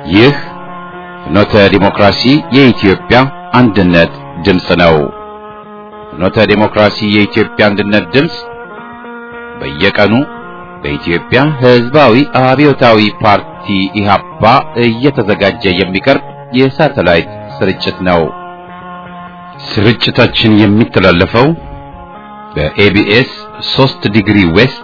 ይህ ፍኖተ ዲሞክራሲ የኢትዮጵያ አንድነት ድምፅ ነው። ፍኖተ ዲሞክራሲ የኢትዮጵያ አንድነት ድምፅ በየቀኑ በኢትዮጵያ ሕዝባዊ አብዮታዊ ፓርቲ ኢህአፓ እየተዘጋጀ የሚቀርብ የሳተላይት ስርጭት ነው። ስርጭታችን የሚተላለፈው በኤቢኤስ 3 ዲግሪ ዌስት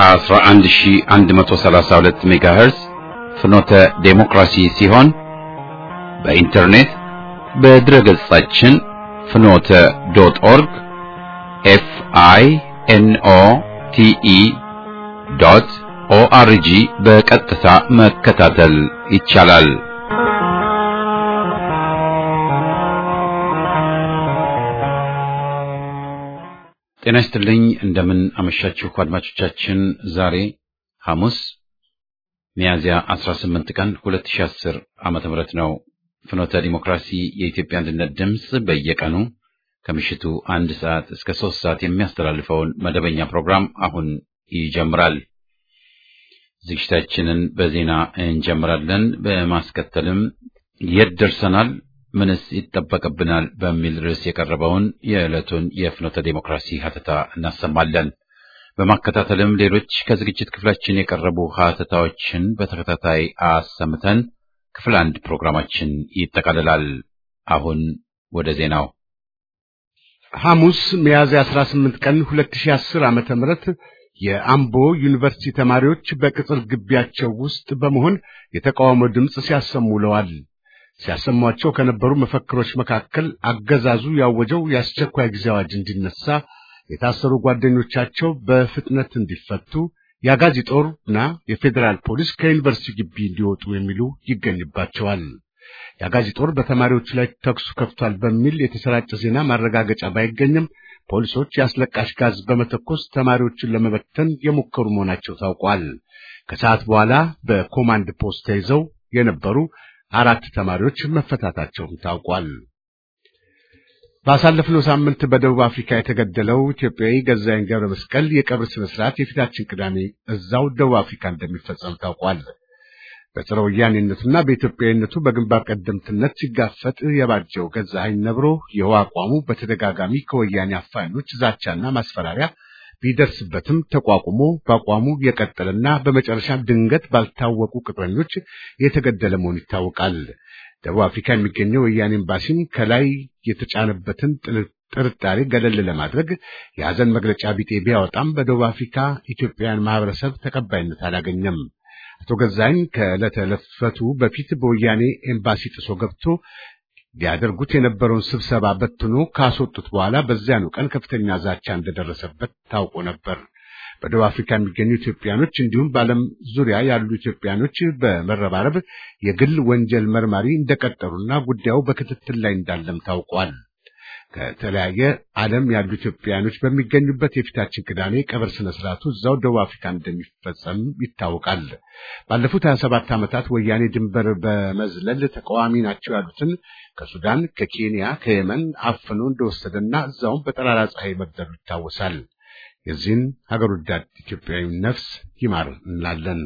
11132 ሜጋሄርዝ ፍኖተ ዴሞክራሲ ሲሆን በኢንተርኔት በድረገጻችን ፍኖተ ዶት ኦርግ ኤፍ አይ ኤን ኦ ቲ ኢ ዶት ኦአርጂ በቀጥታ መከታተል ይቻላል። ጤና ይስጥልኝ። እንደምን አመሻችሁ አድማጮቻችን። ዛሬ ሐሙስ ሚያዝያ 18 ቀን 2010 ዓመተ ምህረት ነው። ፍኖተ ዲሞክራሲ የኢትዮጵያ አንድነት ድምፅ በየቀኑ ከምሽቱ አንድ ሰዓት እስከ ሶስት ሰዓት የሚያስተላልፈውን መደበኛ ፕሮግራም አሁን ይጀምራል። ዝግጅታችንን በዜና እንጀምራለን። በማስከተልም የት ደርሰናል፣ ምንስ ይጠበቅብናል በሚል ርዕስ የቀረበውን የዕለቱን የፍኖተ ዴሞክራሲ ሀተታ እናሰማለን። በማከታተልም ሌሎች ከዝግጅት ክፍላችን የቀረቡ ሀተታዎችን በተከታታይ አሰምተን ክፍል አንድ ፕሮግራማችን ይጠቃልላል። አሁን ወደ ዜናው። ሐሙስ ሚያዝያ 18 ቀን 2010 ዓመተ ምህረት የአምቦ ዩኒቨርሲቲ ተማሪዎች በቅጽር ግቢያቸው ውስጥ በመሆን የተቃውሞ ድምፅ ሲያሰሙ ውለዋል። ሲያሰሟቸው ከነበሩ መፈክሮች መካከል አገዛዙ ያወጀው የአስቸኳይ ጊዜ አዋጅ እንዲነሳ፣ የታሰሩ ጓደኞቻቸው በፍጥነት እንዲፈቱ፣ የአጋዚ ጦርና የፌዴራል ፖሊስ ከዩኒቨርሲቲ ግቢ እንዲወጡ የሚሉ ይገኝባቸዋል። የአጋዚ ጦር በተማሪዎቹ ላይ ተኩስ ከፍቷል በሚል የተሰራጨ ዜና ማረጋገጫ ባይገኝም ፖሊሶች የአስለቃሽ ጋዝ በመተኮስ ተማሪዎችን ለመበተን የሞከሩ መሆናቸው ታውቋል። ከሰዓት በኋላ በኮማንድ ፖስት ተይዘው የነበሩ አራት ተማሪዎች መፈታታቸውም ታውቋል። ባሳለፍነው ሳምንት በደቡብ አፍሪካ የተገደለው ኢትዮጵያዊ ገዛኸኝ ገብረ መስቀል የቀብር ስነ ስርዓት የፊታችን ቅዳሜ እዛው ደቡብ አፍሪካ እንደሚፈጸም ታውቋል። በጸረ ወያኔነቱና በኢትዮጵያዊነቱ በግንባር ቀደምትነት ሲጋፈጥ የባጀው ገዛኸኝ ነብሮ ይኸው አቋሙ በተደጋጋሚ ከወያኔ አፋኞች ዛቻና ማስፈራሪያ ቢደርስበትም ተቋቁሞ በአቋሙ የቀጠለና በመጨረሻ ድንገት ባልታወቁ ቅጥረኞች የተገደለ መሆኑ ይታወቃል። ደቡብ አፍሪካ የሚገኘው ወያኔ ኤምባሲም ከላይ የተጫነበትን ጥርጣሬ ገለል ለማድረግ የሐዘን መግለጫ ቢጤ ቢያወጣም በደቡብ አፍሪካ ኢትዮጵያውያን ማህበረሰብ ተቀባይነት አላገኘም። አቶ ገዛኸኝ ከዕለተ ሕልፈቱ በፊት በወያኔ ኤምባሲ ጥሶ ገብቶ ሊያደርጉት የነበረውን ስብሰባ በትኖ ካስወጡት በኋላ በዚያኑ ቀን ከፍተኛ ዛቻ እንደደረሰበት ታውቆ ነበር። በደቡብ አፍሪካ የሚገኙ ኢትዮጵያኖች እንዲሁም በዓለም ዙሪያ ያሉ ኢትዮጵያኖች በመረባረብ የግል ወንጀል መርማሪ እንደቀጠሩና ጉዳዩ በክትትል ላይ እንዳለም ታውቋል። ከተለያየ ዓለም ያሉ ኢትዮጵያኖች በሚገኙበት የፊታችን ቅዳሜ ቀብር ስነ ስርዓቱ እዛው ደቡብ አፍሪካ እንደሚፈጸም ይታወቃል። ባለፉት 27 ዓመታት ወያኔ ድንበር በመዝለል ተቃዋሚ ናቸው ያሉትን ከሱዳን፣ ከኬንያ፣ ከየመን አፍኖ እንደወሰደና እዛውም በጠራራ ፀሐይ መግደሉ ይታወሳል። የዚህን ሀገር ወዳድ ኢትዮጵያዊ ነፍስ ይማር እንላለን።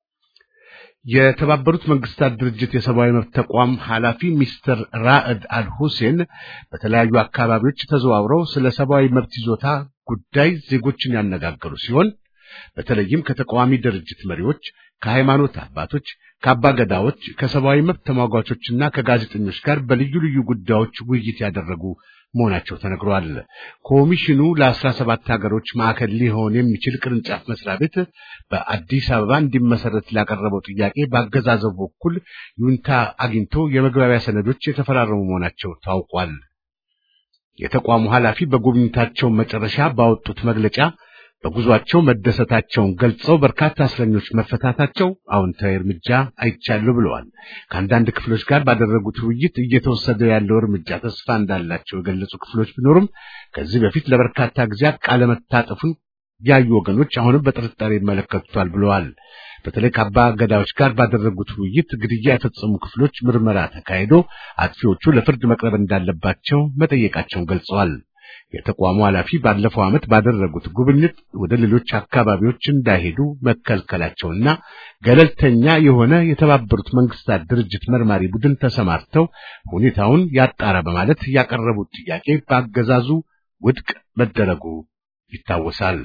የተባበሩት መንግስታት ድርጅት የሰብአዊ መብት ተቋም ኃላፊ ሚስተር ራዕድ አል ሁሴን በተለያዩ አካባቢዎች ተዘዋውረው ስለ ሰብአዊ መብት ይዞታ ጉዳይ ዜጎችን ያነጋገሩ ሲሆን በተለይም ከተቃዋሚ ድርጅት መሪዎች፣ ከሃይማኖት አባቶች፣ ከአባ ገዳዎች፣ ከሰብአዊ መብት ተሟጓቾችና ከጋዜጠኞች ጋር በልዩ ልዩ ጉዳዮች ውይይት ያደረጉ መሆናቸው ተነግሯል። ኮሚሽኑ ለአስራ ሰባት ሀገሮች ማዕከል ሊሆን የሚችል ቅርንጫፍ መስሪያ ቤት በአዲስ አበባ እንዲመሰረት ላቀረበው ጥያቄ በአገዛዘቡ በኩል ይሁንታ አግኝቶ የመግባቢያ ሰነዶች የተፈራረሙ መሆናቸው ታውቋል። የተቋሙ ኃላፊ በጉብኝታቸው መጨረሻ ባወጡት መግለጫ በጉዟቸው መደሰታቸውን ገልጸው በርካታ እስረኞች መፈታታቸው አዎንታዊ እርምጃ አይቻለሁ ብለዋል። ከአንዳንድ ክፍሎች ጋር ባደረጉት ውይይት እየተወሰደ ያለው እርምጃ ተስፋ እንዳላቸው የገለጹ ክፍሎች ቢኖሩም ከዚህ በፊት ለበርካታ ጊዜያት ቃለ መታጠፉን ያዩ ወገኖች አሁንም በጥርጣሬ ይመለከቱታል ብለዋል። በተለይ ከአባ ገዳዮች ጋር ባደረጉት ውይይት ግድያ የፈጸሙ ክፍሎች ምርመራ ተካሂዶ አጥፊዎቹ ለፍርድ መቅረብ እንዳለባቸው መጠየቃቸውን ገልጸዋል። የተቋሙ ኃላፊ ባለፈው ዓመት ባደረጉት ጉብኝት ወደ ሌሎች አካባቢዎች እንዳይሄዱ መከልከላቸውና ገለልተኛ የሆነ የተባበሩት መንግስታት ድርጅት መርማሪ ቡድን ተሰማርተው ሁኔታውን ያጣራ በማለት ያቀረቡት ጥያቄ በአገዛዙ ውድቅ መደረጉ ይታወሳል።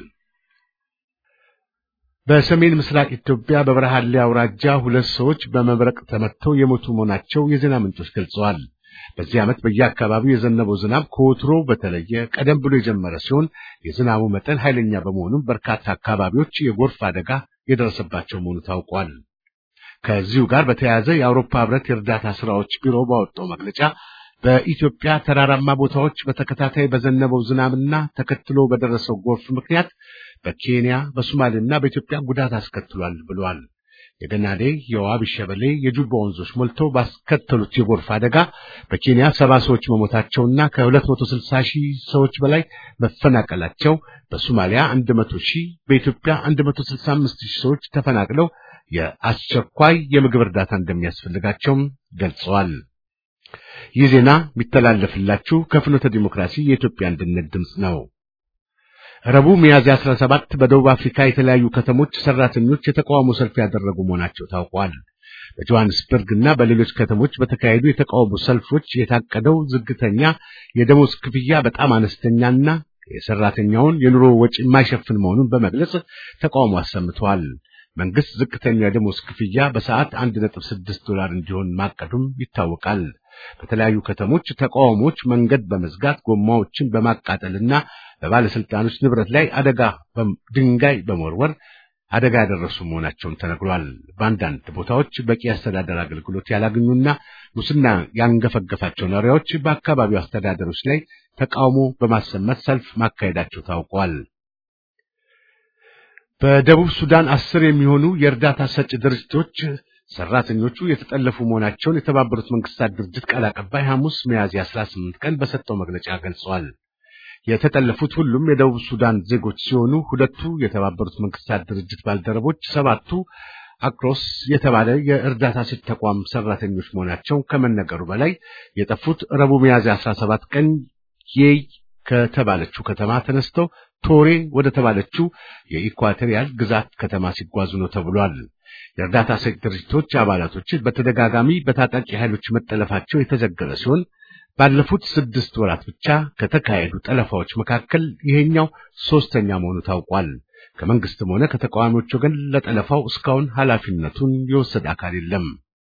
በሰሜን ምስራቅ ኢትዮጵያ በበረሃሌ አውራጃ ሁለት ሰዎች በመብረቅ ተመተው የሞቱ መሆናቸው የዜና ምንጮች ገልጸዋል። በዚህ ዓመት በየአካባቢው የዘነበው ዝናብ ከወትሮ በተለየ ቀደም ብሎ የጀመረ ሲሆን የዝናቡ መጠን ኃይለኛ በመሆኑም በርካታ አካባቢዎች የጎርፍ አደጋ የደረሰባቸው መሆኑ ታውቋል። ከዚሁ ጋር በተያያዘ የአውሮፓ ሕብረት የእርዳታ ስራዎች ቢሮ ባወጣው መግለጫ በኢትዮጵያ ተራራማ ቦታዎች በተከታታይ በዘነበው ዝናብና ተከትሎ በደረሰው ጎርፍ ምክንያት በኬንያ በሶማሌና በኢትዮጵያ ጉዳት አስከትሏል ብሏል። የገናዴ፣ የዋቢ ሸበሌ፣ የጁባ ወንዞች ሞልተው ባስከተሉት የጎርፍ አደጋ በኬንያ ሰባ ሰዎች መሞታቸውና ከ260 ሺህ ሰዎች በላይ መፈናቀላቸው፣ በሶማሊያ 100 ሺህ፣ በኢትዮጵያ 165 ሺህ ሰዎች ተፈናቅለው የአስቸኳይ የምግብ እርዳታ እንደሚያስፈልጋቸውም ገልጸዋል። ይህ ዜና የሚተላለፍላችሁ ከፍኖተ ዲሞክራሲ የኢትዮጵያ አንድነት ድምፅ ነው። ረቡዕ ሚያዝያ 17 በደቡብ አፍሪካ የተለያዩ ከተሞች ሰራተኞች የተቃውሞ ሰልፍ ያደረጉ መሆናቸው ታውቋል። በጆሃንስበርግ እና በሌሎች ከተሞች በተካሄዱ የተቃውሞ ሰልፎች የታቀደው ዝግተኛ የደሞዝ ክፍያ በጣም አነስተኛና የሰራተኛውን የኑሮ ወጪ የማይሸፍን መሆኑን በመግለጽ ተቃውሞ አሰምተዋል። መንግስት ዝቅተኛ የደሞዝ ክፍያ በሰዓት 1.6 ዶላር እንዲሆን ማቀዱም ይታወቃል። በተለያዩ ከተሞች ተቃውሞዎች መንገድ በመዝጋት ጎማዎችን በማቃጠልና በባለስልጣኖች ንብረት ላይ አደጋ ድንጋይ በመወርወር አደጋ ያደረሱ መሆናቸውን ተነግሯል። በአንዳንድ ቦታዎች በቂ አስተዳደር አገልግሎት ያላገኙና ሙስና ያንገፈገፋቸው ነዋሪዎች በአካባቢው አስተዳደሮች ላይ ተቃውሞ በማሰማት ሰልፍ ማካሄዳቸው ታውቋል። በደቡብ ሱዳን አስር የሚሆኑ የእርዳታ ሰጪ ድርጅቶች ሰራተኞቹ የተጠለፉ መሆናቸውን የተባበሩት መንግስታት ድርጅት ቃል አቀባይ ሐሙስ ሚያዝያ 18 ቀን በሰጠው መግለጫ ገልጸዋል። የተጠለፉት ሁሉም የደቡብ ሱዳን ዜጎች ሲሆኑ ሁለቱ የተባበሩት መንግስታት ድርጅት ባልደረቦች፣ ሰባቱ አክሮስ የተባለ የእርዳታ ሰጪ ተቋም ሰራተኞች መሆናቸው ከመነገሩ በላይ የጠፉት ረቡዕ ሚያዝያ 17 ቀን የይ ከተባለችው ከተማ ተነስተው ቶሬ ወደ ተባለችው የኢኳቶሪያል ግዛት ከተማ ሲጓዙ ነው ተብሏል። የእርዳታ ሰጪ ድርጅቶች አባላቶች በተደጋጋሚ በታጣቂ ኃይሎች መጠለፋቸው የተዘገበ ሲሆን ባለፉት ስድስት ወራት ብቻ ከተካሄዱ ጠለፋዎች መካከል ይሄኛው ሶስተኛ መሆኑ ታውቋል። ከመንግስትም ሆነ ከተቃዋሚዎች ወገን ለጠለፋው እስካሁን ኃላፊነቱን የወሰደ አካል የለም።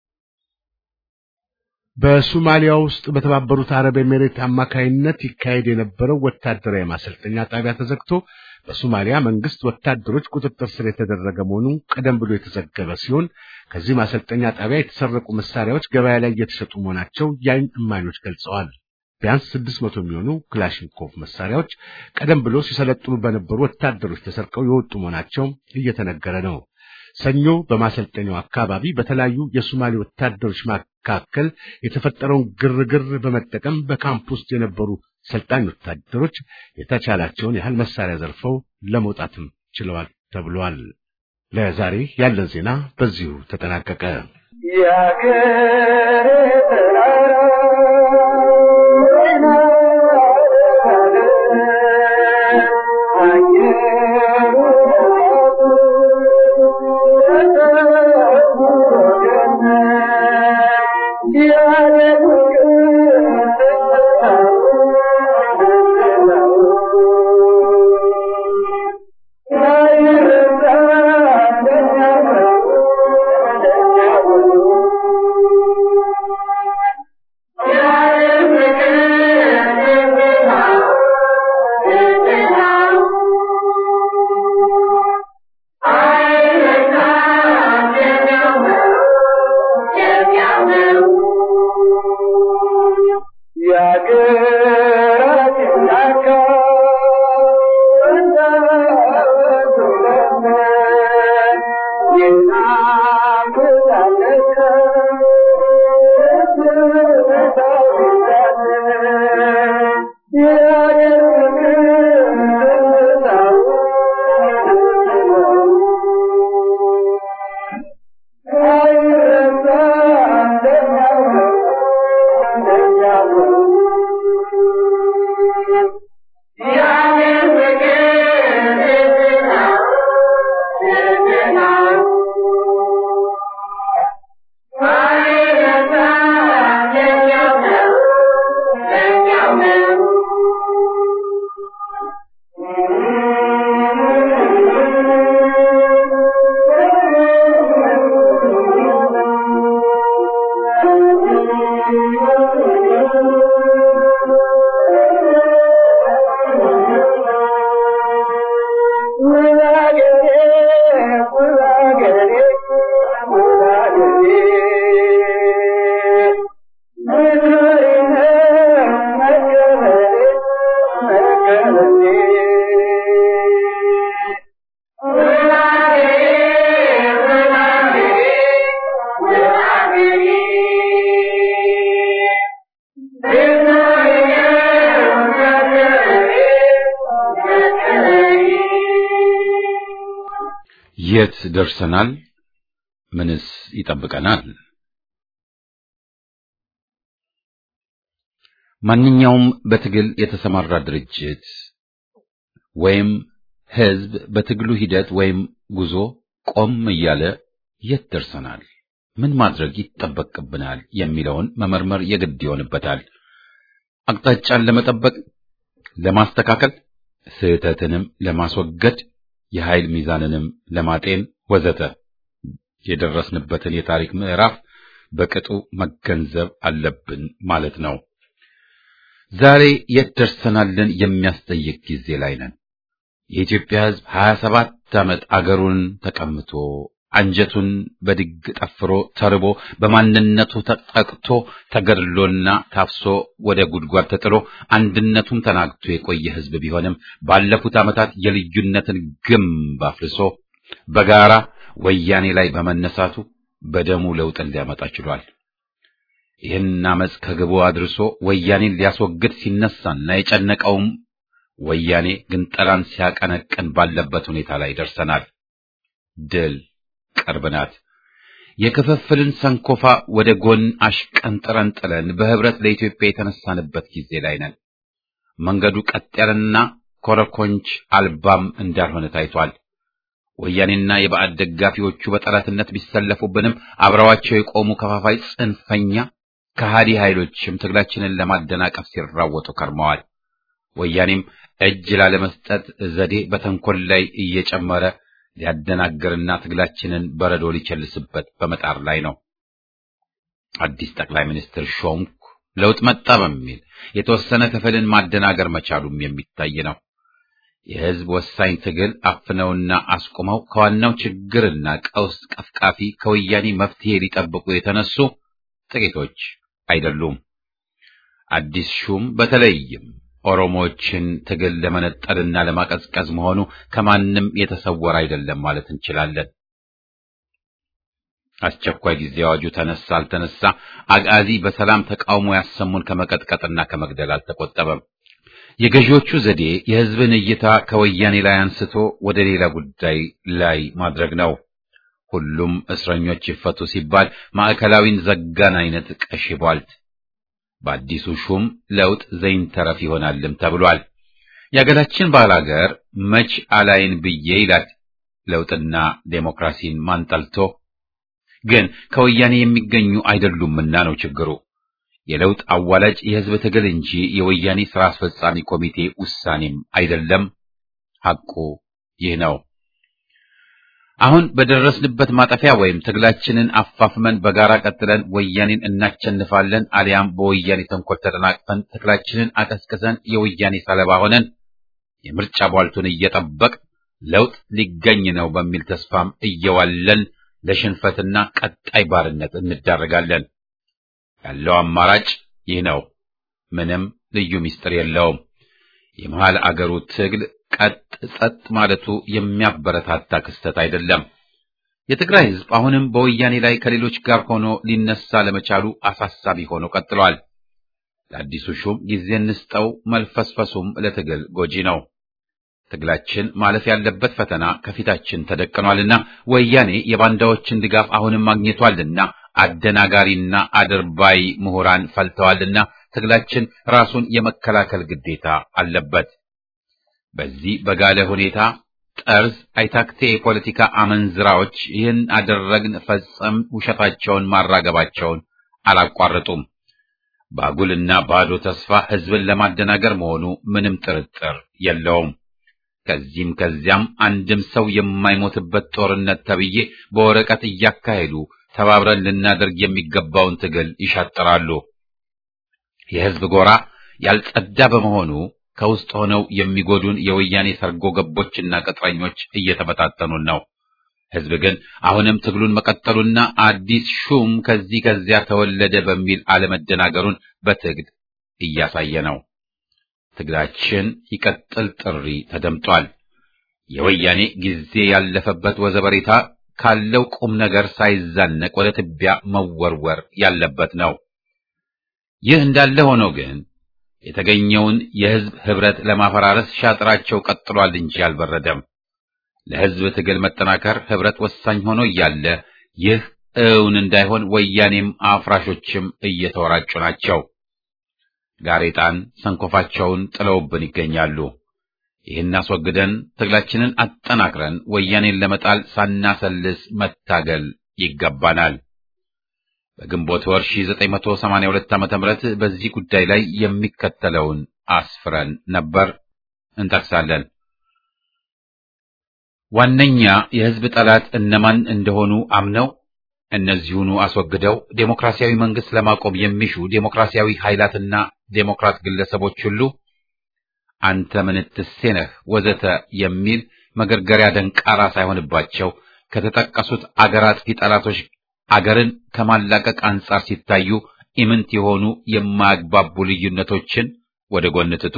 በሶማሊያ ውስጥ በተባበሩት አረብ ኤሜሬት አማካይነት ይካሄድ የነበረው ወታደራዊ ማሰልጠኛ ጣቢያ ተዘግቶ በሶማሊያ መንግስት ወታደሮች ቁጥጥር ስር የተደረገ መሆኑ ቀደም ብሎ የተዘገበ ሲሆን ከዚህ ማሰልጠኛ ጣቢያ የተሰረቁ መሳሪያዎች ገበያ ላይ እየተሸጡ መሆናቸው የዓይን እማኞች ገልጸዋል። ቢያንስ ስድስት መቶ የሚሆኑ ክላሽንኮቭ መሳሪያዎች ቀደም ብሎ ሲሰለጥኑ በነበሩ ወታደሮች ተሰርቀው የወጡ መሆናቸው እየተነገረ ነው። ሰኞ በማሰልጠኛው አካባቢ በተለያዩ የሶማሌ ወታደሮች መካከል የተፈጠረውን ግርግር በመጠቀም በካምፕ ውስጥ የነበሩ ሰልጣኝ ወታደሮች የተቻላቸውን ያህል መሳሪያ ዘርፈው ለመውጣትም ችለዋል ተብሏል። ለዛሬ ያለን ዜና በዚሁ ተጠናቀቀ። የት ደርሰናል? ምንስ ይጠብቀናል? ማንኛውም በትግል የተሰማራ ድርጅት ወይም ሕዝብ በትግሉ ሂደት ወይም ጉዞ ቆም እያለ የት ደርሰናል፣ ምን ማድረግ ይጠበቅብናል የሚለውን መመርመር የግድ ይሆንበታል። አቅጣጫን ለመጠበቅ፣ ለማስተካከል፣ ስህተትንም ለማስወገድ፣ የኃይል ሚዛንንም ለማጤን ወዘተ የደረስንበትን የታሪክ ምዕራፍ በቅጡ መገንዘብ አለብን ማለት ነው። ዛሬ የት ደርሰናልን የሚያስጠይቅ ጊዜ ላይ ነን። የኢትዮጵያ ሕዝብ ሀያ ሰባት ዓመት አገሩን ተቀምቶ አንጀቱን በድግ ጠፍሮ ተርቦ በማንነቱ ተጠቅቶ ተገድሎና ታፍሶ ወደ ጉድጓድ ተጥሎ አንድነቱም ተናግቶ የቆየ ሕዝብ ቢሆንም ባለፉት ዓመታት የልዩነትን ግንብ አፍርሶ በጋራ ወያኔ ላይ በመነሳቱ በደሙ ለውጥን ሊያመጣ ችሏል። ይህን አመፅ ከግቡ አድርሶ ወያኔን ሊያስወግድ ሲነሳና የጨነቀውም ወያኔ ግንጠላን ሲያቀነቅን ባለበት ሁኔታ ላይ ደርሰናል። ድል ቅርብ ናት። የክፍፍልን ሰንኮፋ ወደ ጎን አሽቀንጥረን ጥለን በህብረት ለኢትዮጵያ የተነሳንበት ጊዜ ላይ ነን። መንገዱ ቀጥ ያለና ኮረኮንች አልባም እንዳልሆነ ታይቷል። ወያኔና የባዕድ ደጋፊዎቹ በጠላትነት ቢሰለፉብንም አብረዋቸው የቆሙ ከፋፋይ ጽንፈኛ ከሃዲ ኃይሎችም ትግላችንን ለማደናቀፍ ሲራወጡ ከርመዋል። ወያኔም እጅ ላለመስጠት ዘዴ በተንኮል ላይ እየጨመረ ሊያደናግርና ትግላችንን በረዶ ሊቸልስበት በመጣር ላይ ነው። አዲስ ጠቅላይ ሚኒስትር ሾምኩ፣ ለውጥ መጣ በሚል የተወሰነ ክፍልን ማደናገር መቻሉም የሚታይ ነው። የህዝብ ወሳኝ ትግል አፍነውና አስቁመው ከዋናው ችግርና ቀውስ ቀፍቃፊ ከወያኔ መፍትሄ ሊጠብቁ የተነሱ ጥቂቶች አይደሉም። አዲስ ሹም በተለይም ኦሮሞዎችን ትግል ለመነጠልና ለማቀዝቀዝ መሆኑ ከማንም የተሰወረ አይደለም ማለት እንችላለን። አስቸኳይ ጊዜ አዋጁ ተነሳ አልተነሳ አጋዚ በሰላም ተቃውሞ ያሰሙን ከመቀጥቀጥና ከመግደል አልተቆጠበም። የገዢዎቹ ዘዴ የህዝብን እይታ ከወያኔ ላይ አንስቶ ወደ ሌላ ጉዳይ ላይ ማድረግ ነው። ሁሉም እስረኞች ይፈቱ ሲባል ማዕከላዊን ዘጋን አይነት ቀሽቧል። በአዲሱ ሹም ለውጥ ዘይንተረፍ ይሆናልም ተብሏል። የአገራችን ባላገር መች አላይን ብዬ ይላል። ለውጥና ዴሞክራሲን ማንጠልቶ ግን ከወያኔ የሚገኙ አይደሉምና ነው ችግሩ። የለውጥ አዋላጅ የህዝብ ትግል እንጂ የወያኔ ስራ አስፈጻሚ ኮሚቴ ውሳኔም አይደለም። ሐቁ ይህ ነው። አሁን በደረስንበት ማጠፊያ ወይም ትግላችንን አፋፍመን በጋራ ቀጥለን ወያኔን እናቸንፋለን፣ አሊያም በወያኔ ተንኮል ተደናቅፈን ትግላችንን አቀዝቅዘን የወያኔ ሰለባ ሆነን የምርጫ ቧልቱን እየጠበቅ ለውጥ ሊገኝ ነው በሚል ተስፋም እየዋለን ለሽንፈትና ቀጣይ ባርነት እንዳረጋለን። ያለው አማራጭ ይህ ነው። ምንም ልዩ ምስጢር የለውም። የመሃል አገሩ ትግል ቀጥ ጸጥ ማለቱ የሚያበረታታ ክስተት አይደለም። የትግራይ ህዝብ አሁንም በወያኔ ላይ ከሌሎች ጋር ሆኖ ሊነሳ ለመቻሉ አሳሳቢ ሆኖ ቀጥሏል። ለአዲሱ ሹም ጊዜ እንስጠው፣ መልፈስፈሱም ለትግል ጎጂ ነው። ትግላችን ማለፍ ያለበት ፈተና ከፊታችን ተደቅኗልና ወያኔ የባንዳዎችን ድጋፍ አሁንም ማግኘቷልና አደናጋሪና አድርባይ ምሁራን ፈልተዋልና ትግላችን ራሱን የመከላከል ግዴታ አለበት። በዚህ በጋለ ሁኔታ ጠርዝ አይታክቴ የፖለቲካ አመንዝራዎች ይህን አደረግን ፈጸም ውሸታቸውን ማራገባቸውን አላቋረጡም። ባጉልና ባዶ ተስፋ ህዝብን ለማደናገር መሆኑ ምንም ጥርጥር የለውም። ከዚህም ከዚያም አንድም ሰው የማይሞትበት ጦርነት ተብዬ በወረቀት እያካሄዱ ተባብረን ልናደርግ የሚገባውን ትግል ይሻጥራሉ። የህዝብ ጎራ ያልጸዳ በመሆኑ ከውስጥ ሆነው የሚጎዱን የወያኔ ሰርጎ ገቦችና ቅጥረኞች እየተበታተኑን ነው። ህዝብ ግን አሁንም ትግሉን መቀጠሉና አዲስ ሹም ከዚህ ከዚያ ተወለደ በሚል አለመደናገሩን በትግል እያሳየ ነው። ትግላችን ይቀጥል ጥሪ ተደምጧል። የወያኔ ጊዜ ያለፈበት ወዘበሬታ ካለው ቁም ነገር ሳይዛነቅ ወደ ትቢያ መወርወር ያለበት ነው። ይህ እንዳለ ሆኖ ግን የተገኘውን የህዝብ ህብረት ለማፈራረስ ሻጥራቸው ቀጥሏል እንጂ አልበረደም። ለሕዝብ ትግል መጠናከር ህብረት ወሳኝ ሆኖ እያለ ይህ እውን እንዳይሆን ወያኔም አፍራሾችም እየተወራጩ ናቸው። ጋሬጣን ሰንኮፋቸውን ጥለውብን ይገኛሉ። ይህን አስወግደን ትግላችንን አጠናክረን ወያኔን ለመጣል ሳናሰልስ መታገል ይገባናል። በግንቦት ወር 1982 ዓ.ም በዚህ ጉዳይ ላይ የሚከተለውን አስፍረን ነበር እንጠቅሳለን። ዋነኛ የህዝብ ጠላት እነማን እንደሆኑ አምነው እነዚሁኑ አስወግደው ዴሞክራሲያዊ መንግስት ለማቆም የሚሹ ዴሞክራሲያዊ ኃይላትና ዴሞክራት ግለሰቦች ሁሉ አንተ ምንትሴ ነህ ወዘተ የሚል መገርገሪያ ደንቃራ ሳይሆንባቸው ከተጠቀሱት አገር አጥፊ ጠላቶች አገርን ከማላቀቅ አንጻር ሲታዩ ኢምንት የሆኑ የማያግባቡ ልዩነቶችን ወደ ጎን ትቶ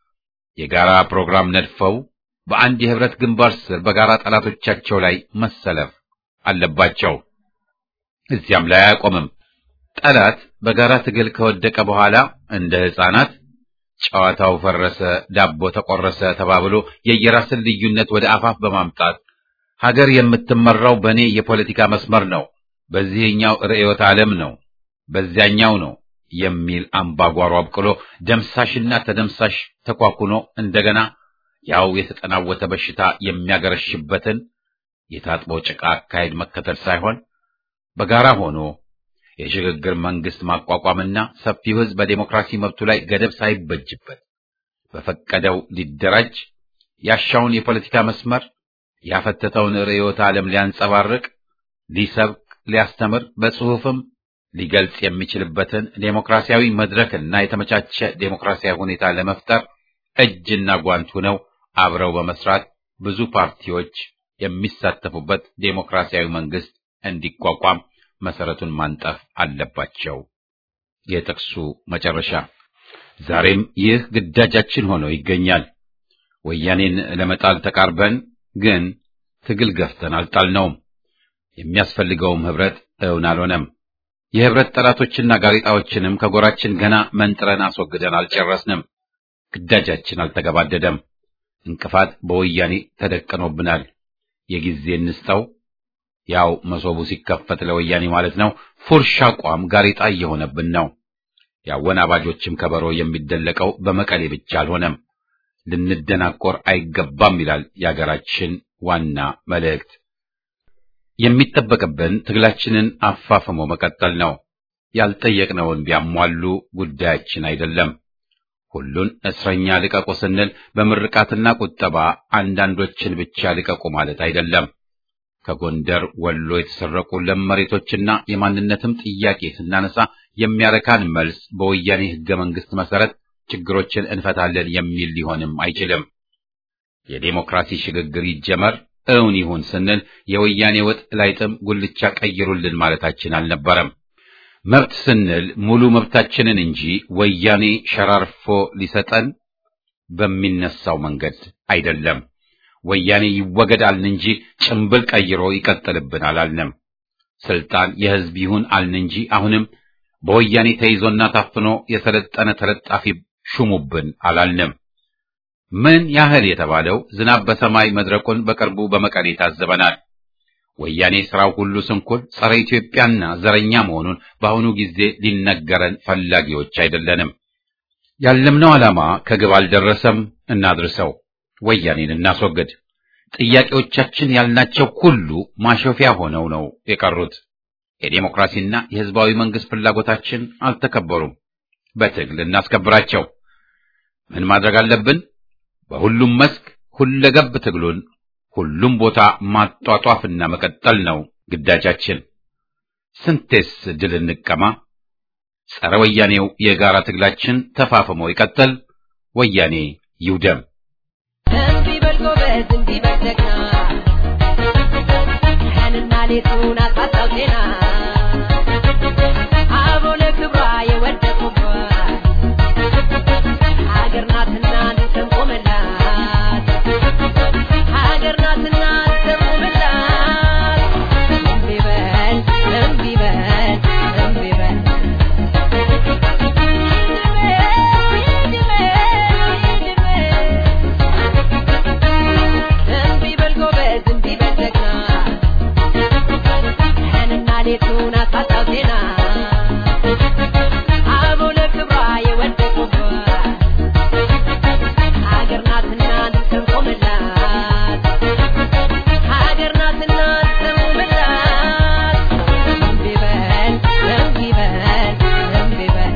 የጋራ ፕሮግራም ነድፈው በአንድ የህብረት ግንባር ስር በጋራ ጠላቶቻቸው ላይ መሰለፍ አለባቸው። እዚያም ላይ አያቆምም። ጠላት በጋራ ትግል ከወደቀ በኋላ እንደ ሕፃናት ጨዋታው ፈረሰ፣ ዳቦ ተቆረሰ ተባብሎ የየራስን ልዩነት ወደ አፋፍ በማምጣት ሀገር የምትመራው በእኔ የፖለቲካ መስመር ነው፣ በዚህኛው ርዕዮተ ዓለም ነው፣ በዚያኛው ነው የሚል አምባጓሮ አብቅሎ ደምሳሽና ተደምሳሽ ተኳኩኖ እንደገና ያው የተጠናወተ በሽታ የሚያገረሽበትን የታጥቦ ጭቃ አካሄድ መከተል ሳይሆን በጋራ ሆኖ የሽግግር መንግስት ማቋቋምና ሰፊው ሕዝብ በዴሞክራሲ መብቱ ላይ ገደብ ሳይበጅበት በፈቀደው ሊደራጅ ያሻውን የፖለቲካ መስመር ያፈተተውን ርዕዮተ ዓለም ሊያንጸባርቅ፣ ሊሰብክ፣ ሊያስተምር በጽሑፍም ሊገልጽ የሚችልበትን ዴሞክራሲያዊ መድረክና የተመቻቸ ዴሞክራሲያዊ ሁኔታ ለመፍጠር እጅና ጓንት ሆነው አብረው በመስራት ብዙ ፓርቲዎች የሚሳተፉበት ዴሞክራሲያዊ መንግስት እንዲቋቋም መሰረቱን ማንጠፍ አለባቸው። የጥቅሱ መጨረሻ። ዛሬም ይህ ግዳጃችን ሆኖ ይገኛል። ወያኔን ለመጣል ተቃርበን ግን ትግል ገፍተን አልጣልነውም። የሚያስፈልገውም ህብረት እውን አልሆነም። የህብረት ጠላቶችና ጋዜጣዎችንም ከጎራችን ገና መንጥረን አስወግደን አልጨረስንም። ግዳጃችን አልተገባደደም። እንቅፋት በወያኔ ተደቅኖብናል። የጊዜ እንስጠው። ያው መሶቡ ሲከፈት ለወያኔ ማለት ነው። ፉርሽ አቋም ጋሬጣ እየሆነብን ነው። የአወናባጆችም ከበሮ የሚደለቀው በመቀሌ ብቻ አልሆነም። ልንደናቆር አይገባም ይላል የአገራችን ዋና መልእክት። የሚጠበቅብን ትግላችንን አፋፍሞ መቀጠል ነው። ያልጠየቅነውን ቢያሟሉ ጉዳያችን አይደለም። ሁሉን እስረኛ ልቀቁ ስንል በምርቃትና ቁጠባ አንዳንዶችን ብቻ ልቀቁ ማለት አይደለም። ከጎንደር ወሎ የተሰረቁ ለም መሬቶችና የማንነትም ጥያቄ ስናነሳ የሚያረካን መልስ በወያኔ ሕገ መንግሥት መሰረት ችግሮችን እንፈታለን የሚል ሊሆንም አይችልም። የዴሞክራሲ ሽግግር ይጀመር እውን ይሁን ስንል የወያኔ ወጥ ላይጥም ጉልቻ ቀይሩልን ማለታችን አልነበረም። መብት ስንል ሙሉ መብታችንን እንጂ ወያኔ ሸራርፎ ሊሰጠን በሚነሳው መንገድ አይደለም። ወያኔ ይወገድ አልን እንጂ ጭምብል ቀይሮ ይቀጥልብን አላልንም። ስልጣን የሕዝብ ይሁን አልን እንጂ አሁንም በወያኔ ተይዞና ታፍኖ የሰለጠነ ተለጣፊ ሹሙብን አላልንም። ምን ያህል የተባለው ዝናብ በሰማይ መድረቁን በቅርቡ በመቀሌ ታዘበናል። ወያኔ ስራው ሁሉ ስንኩል ጸረ ኢትዮጵያና ዘረኛ መሆኑን በአሁኑ ጊዜ ሊነገረን ፈላጊዎች አይደለንም። ያለምነው ዓላማ ከግብ አልደረሰም። እናድርሰው። ወያኔን እናስወግድ። ጥያቄዎቻችን ያልናቸው ሁሉ ማሾፊያ ሆነው ነው የቀሩት። የዴሞክራሲና የሕዝባዊ መንግስት ፍላጎታችን አልተከበሩም። በትግል እናስከብራቸው። ምን ማድረግ አለብን? በሁሉም መስክ ሁለገብ ትግሉን ሁሉም ቦታ ማጧጧፍና መቀጠል ነው ግዳጃችን። ስንቴስ ድል እንቀማ። ጸረ ወያኔው የጋራ ትግላችን ተፋፍሞ ይቀጥል። ወያኔ ይውደም። እምቢ በል ጎበዝ፣ እምቢ በል ጀግና፣ ቀንና ሌቱን አሳጣው ዜና አበው ለክብሯ የወደቁባት ሀገር ናትና እንሰንቆምላት ሀገር ናትና እንሰንቆምላት እምቢ በል እምቢ በል እምቢ በል እምቢ በል ጎበዝ ሀገሪቱን አሳጣው ዜና አበው ለክብሯ የወደቁባት ሀገር ናትና እንሰንቆምላት ሀገር ናትና እንሰንቆምላት እምቢ በል እምቢ በል እምቢ በል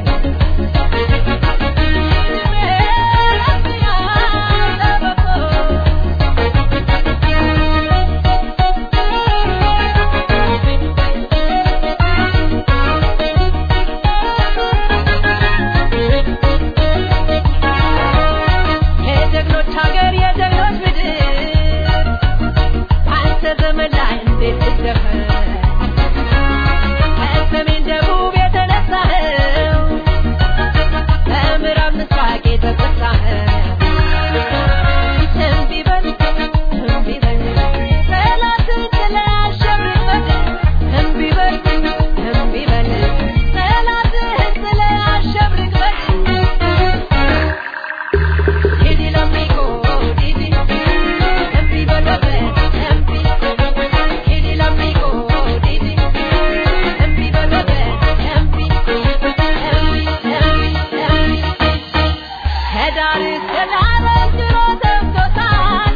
የጀግኖች ሀገር የጀግኖች ምድር አንተ ዘመን ላይ እንዴት ትደፈር ከሰሜን ደቡብ የተነሳኸው ከምዕራብ ምስራቅ የተቆጣኸው እምቢ በል እምቢ በል ጠላትን ጥለህ አሸብርበት እምቢ በል እምቢ በል ጠላትህን ጥለህ አሸብርበት Didi l'amico, Didi, empi balote, empi. Didi l'amico, Didi, empi balote, empi. Empi, empi, empi. ከዳር እስከ ዳር ድሮ ተብቶታል።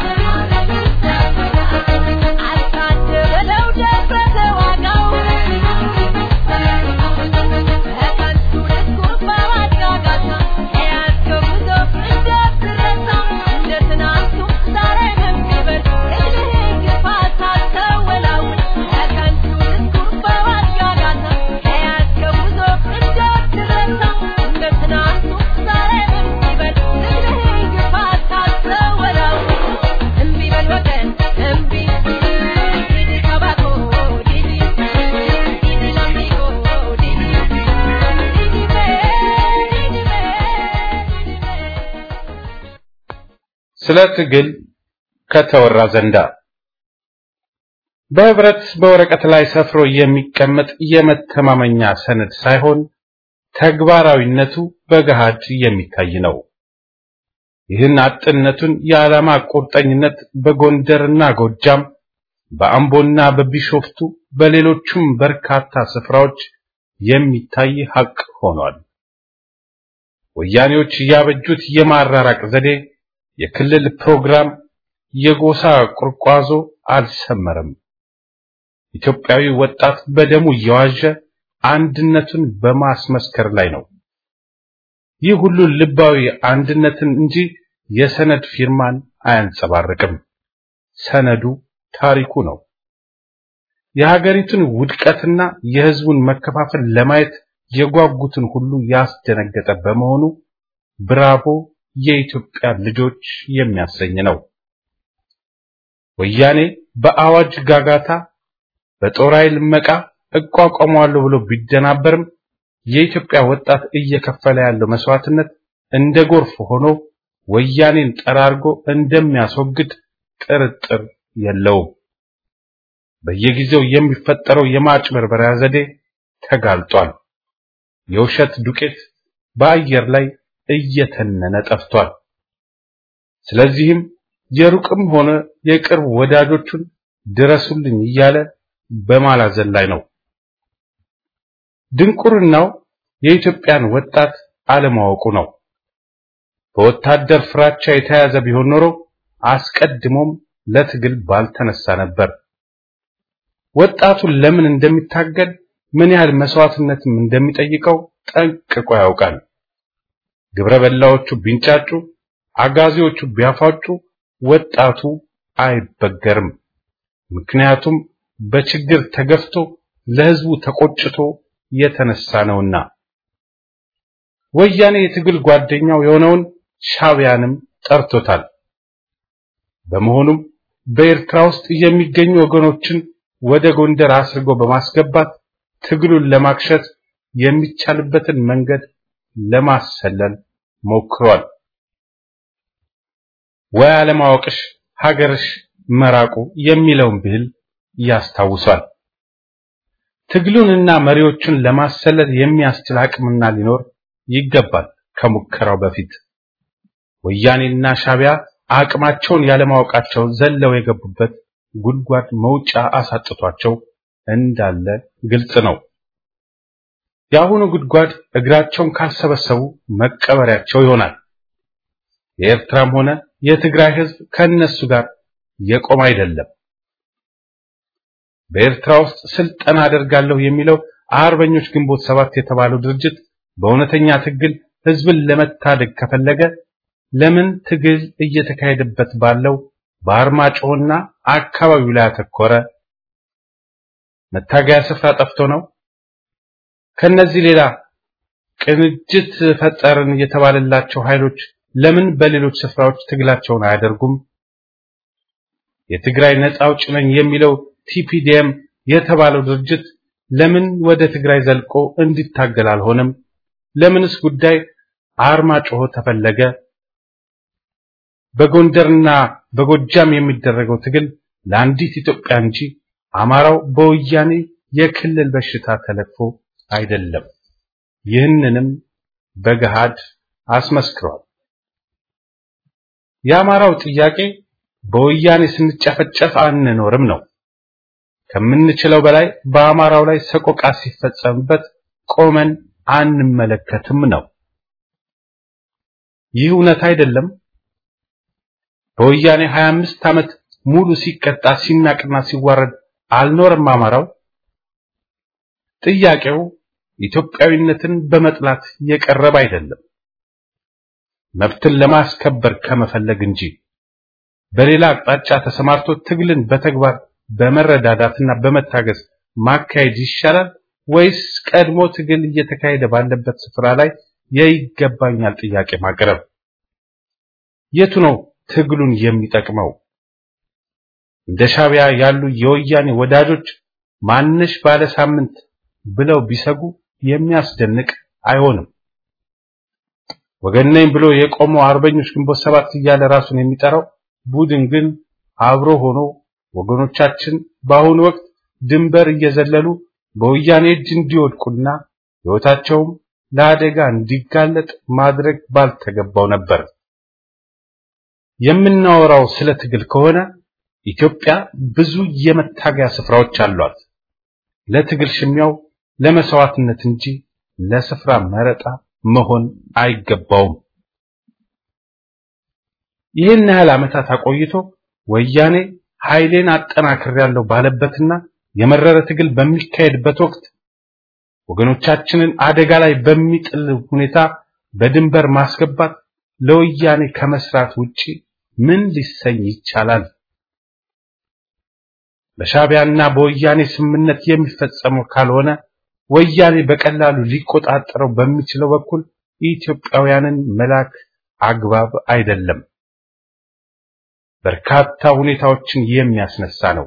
አልታደ በለው ደፍረ ተዋጋው። በከንቱ ድስኩር በማጋጋታ የያዝከው ጉዞ እንዳትረሳ። እንደ ትናንቱ ዛሬም የሚበል እድሜህ ግፋ ሳትወላውል። በከንቱ ድስኩር በማጋጋታ የያዝከው ጉዞ እንዳትረሳ። እንደ ትናንቱ ዛሬም የሚበል እድሜህ ግፋ ሳትወላውል። እምቢ በል ወገን እምቢ ዲዲ ከባኮ ዲዲ ዲዲ ላሚጎ ዲዲ ዲዲ ቤ ዲዲ ቤ ዲዲ ቤ ስለ ትግል ከተወራ ዘንዳ በህብረት በወረቀት ላይ ሰፍሮ የሚቀመጥ የመተማመኛ ሰነድ ሳይሆን ተግባራዊነቱ በገሃድ የሚታይ ነው። ይህን አጥነቱን የዓላማ ቁርጠኝነት በጎንደርና ጎጃም፣ በአምቦና በቢሾፍቱ በሌሎቹም በርካታ ስፍራዎች የሚታይ ሀቅ ሆኗል። ወያኔዎች ያበጁት የማራራቅ ዘዴ የክልል ፕሮግራም፣ የጎሳ ቁርቋዞ አልሰመረም። ኢትዮጵያዊ ወጣት በደሙ እየዋዠ አንድነቱን በማስመስከር ላይ ነው። ይህ ሁሉ ልባዊ አንድነትን እንጂ የሰነድ ፊርማን አያንጸባርቅም። ሰነዱ ታሪኩ ነው። የሀገሪቱን ውድቀትና የህዝቡን መከፋፈል ለማየት የጓጉትን ሁሉ ያስደነገጠ በመሆኑ ብራቮ የኢትዮጵያ ልጆች የሚያሰኝ ነው። ወያኔ በአዋጅ ጋጋታ በጦር ኃይል መቃ እቋቋመዋለሁ ብሎ ቢደናበርም የኢትዮጵያ ወጣት እየከፈለ ያለው መስዋዕትነት እንደ ጎርፍ ሆኖ ወያኔን ጠራርጎ እንደሚያስወግድ ጥርጥር የለውም። በየጊዜው የሚፈጠረው የማጭበርበሪያ ዘዴ ተጋልጧል። የውሸት ዱቄት በአየር ላይ እየተነነ ጠፍቷል። ስለዚህም የሩቅም ሆነ የቅርብ ወዳጆቹን ድረሱልኝ እያለ በማላዘን ላይ ነው። ድንቁርናው የኢትዮጵያን ወጣት አለማወቁ ነው። በወታደር ፍራቻ የተያዘ ቢሆን ኖሮ አስቀድሞም ለትግል ባልተነሳ ነበር። ወጣቱን ለምን እንደሚታገል ምን ያህል መስዋዕትነትም እንደሚጠይቀው ጠንቅቆ ያውቃል። ግብረ በላዎቹ ቢንጫጩ፣ አጋዚዎቹ ቢያፋጩ ወጣቱ አይበገርም። ምክንያቱም በችግር ተገፍቶ ለህዝቡ ተቆጭቶ የተነሳ ነውና። ወያኔ የትግል ጓደኛው የሆነውን ሻቢያንም ጠርቶታል። በመሆኑም በኤርትራ ውስጥ የሚገኙ ወገኖችን ወደ ጎንደር አስርጎ በማስገባት ትግሉን ለማክሸት የሚቻልበትን መንገድ ለማሰለል ሞክሯል። ወይ አለማወቅሽ ሀገርሽ መራቁ የሚለውን ብሂል ያስታውሷል። ትግሉንና መሪዎቹን ለማሰለል የሚያስችል አቅምና ሊኖር ይገባል። ከሙከራው በፊት ወያኔና ሻቢያ አቅማቸውን ያለማወቃቸው ዘለው የገቡበት ጉድጓድ መውጫ አሳጥቷቸው እንዳለ ግልጽ ነው። የአሁኑ ጉድጓድ እግራቸውን ካልሰበሰቡ መቀበሪያቸው ይሆናል። የኤርትራም ሆነ የትግራይ ህዝብ ከነሱ ጋር የቆመ አይደለም። በኤርትራ ውስጥ ስልጠና አደርጋለሁ የሚለው አርበኞች ግንቦት ሰባት የተባለው ድርጅት በእውነተኛ ትግል ህዝብን ለመታደግ ከፈለገ ለምን ትግል እየተካሄደበት ባለው በአርማጭሆና አካባቢው ላይ አተኮረ? መታገያ ስፍራ ጠፍቶ ነው? ከነዚህ ሌላ ቅንጅት ፈጠርን የተባለላቸው ኃይሎች ለምን በሌሎች ስፍራዎች ትግላቸውን አያደርጉም? የትግራይ ነፃ አውጪ ነኝ የሚለው ቲፒዲኤም የተባለው ድርጅት ለምን ወደ ትግራይ ዘልቆ እንዲታገል አልሆነም? ለምንስ ጉዳይ አርማጭሆ ተፈለገ? በጎንደርና በጎጃም የሚደረገው ትግል ለአንዲት ኢትዮጵያ እንጂ አማራው በወያኔ የክልል በሽታ ተለክፎ አይደለም። ይህንንም በገሃድ አስመስክሯል። የአማራው ጥያቄ በወያኔ ስንጨፈጨፍ አንኖርም ነው። ከምንችለው በላይ በአማራው ላይ ሰቆቃ ሲፈጸምበት ቆመን አንመለከትም ነው። ይህ እውነት አይደለም። በወያኔ 25 ዓመት ሙሉ ሲቀጣ ሲናቅና ሲዋረድ አልኖርም አማራው። ጥያቄው ኢትዮጵያዊነትን በመጥላት የቀረበ አይደለም፣ መብትን ለማስከበር ከመፈለግ እንጂ በሌላ አቅጣጫ ተሰማርቶ ትግልን በተግባር በመረዳዳትና በመታገዝ ማካሄድ ይሻላል ወይስ ቀድሞ ትግል እየተካሄደ ባለበት ስፍራ ላይ የይገባኛል ጥያቄ ማቅረብ? የቱ ነው ትግሉን የሚጠቅመው? እንደ ሻቢያ ያሉ የወያኔ ወዳጆች ማንሽ ባለ ሳምንት ብለው ቢሰጉ የሚያስደንቅ አይሆንም። ወገን ነኝ ብሎ የቆመው አርበኞች ግንቦት ሰባት እያለ ራሱን የሚጠራው ቡድን ግን አብሮ ሆኖ ወገኖቻችን በአሁኑ ወቅት ድንበር እየዘለሉ በወያኔ እጅ እንዲወድቁና ሕይወታቸውም ለአደጋ እንዲጋለጥ ማድረግ ባልተገባው ነበር። የምናወራው ስለ ትግል ከሆነ ኢትዮጵያ ብዙ የመታገያ ስፍራዎች አሏት። ለትግል ሽሚያው ለመስዋዕትነት እንጂ ለስፍራ መረጣ መሆን አይገባውም። ይህን ያህል ዓመታት አቆይቶ ወያኔ ኃይሌን አጠናክሬያለሁ ባለበትና የመረረ ትግል በሚካሄድበት ወቅት ወገኖቻችንን አደጋ ላይ በሚጥል ሁኔታ በድንበር ማስገባት ለወያኔ ከመስራት ውጪ ምን ሊሰኝ ይቻላል? በሻቢያና በወያኔ ስምምነት የሚፈጸመው ካልሆነ ወያኔ በቀላሉ ሊቆጣጠረው በሚችለው በኩል ኢትዮጵያውያንን መላክ አግባብ አይደለም። በርካታ ሁኔታዎችን የሚያስነሳ ነው።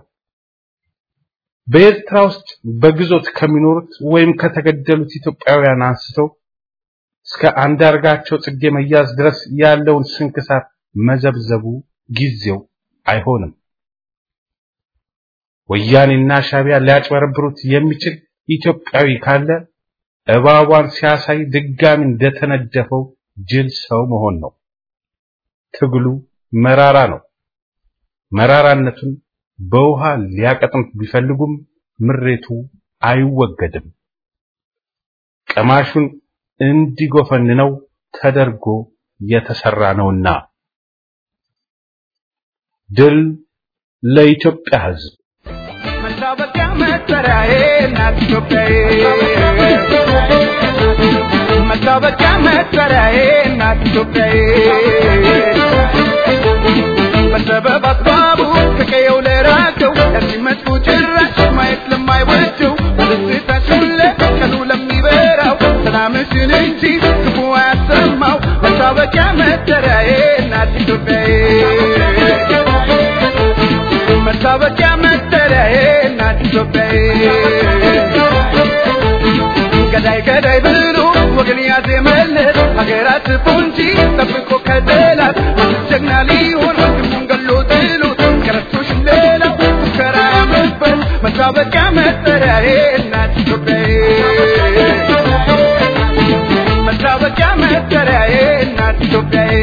በኤርትራ ውስጥ በግዞት ከሚኖሩት ወይም ከተገደሉት ኢትዮጵያውያን አንስተው እስከ አንዳርጋቸው ጽጌ መያዝ ድረስ ያለውን ስንክሳር መዘብዘቡ ጊዜው አይሆንም። ወያኔና ሻቢያ ሊያጭበረብሩት የሚችል ኢትዮጵያዊ ካለ እባቧን ሲያሳይ ድጋሚ እንደተነደፈው ጅል ሰው መሆን ነው። ትግሉ መራራ ነው። መራራነቱን በውሃ ሊያቀጥኑት ቢፈልጉም ምሬቱ አይወገድም። ቀማሹን እንዲጎፈንነው ተደርጎ የተሰራ ነውና። ድል ለኢትዮጵያ ሕዝብ! መታወቂያ መጠሪያዬ እናት ኢትዮጵያዬ መታወቂያ መጠሪያዬ እናት ኢትዮጵያዬ በሰበብ አስባቡ ከቀየው ለራቀው ለሚመጡ ጭራሽ ማየት ለማይወደው በደስታችን ለቀኑ ለሚበራው ሰላምሽን እንጂ ክፉ አያሰማው መታወቂያ መጠሪያዬ እናት ኢትዮጵያዬ መታወቂያ መጠሪያዬ እናት ኢትዮጵያዬ ገዳይ ገዳይ ብሎ ወገን ያዜመለት ሀገራት ፎንጂ ጠብቆ ከጠላት ጀግና ሊሆን ወንድሙን ገሎ ጥሎት ከረቶሽ ሌላው ሙከራ ያምርበት መታወቂያ መጠሪያዬ እናት ኢትዮጵያዬ መታወቂያ መጠሪያዬ እናት ኢትዮጵያዬ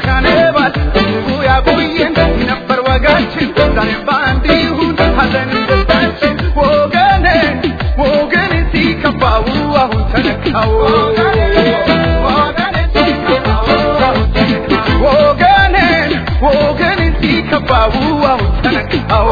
ካነባል እጅጉ ያቆየን ነበር ወጋችን ዛሬ በአንድ ይሁን ሀዘን ደስታችን ወገኔ ወገኔ ሲከፋው አሁን ተነካው ወገኔ ወገኔ ሲከፋው አሁን ተነካው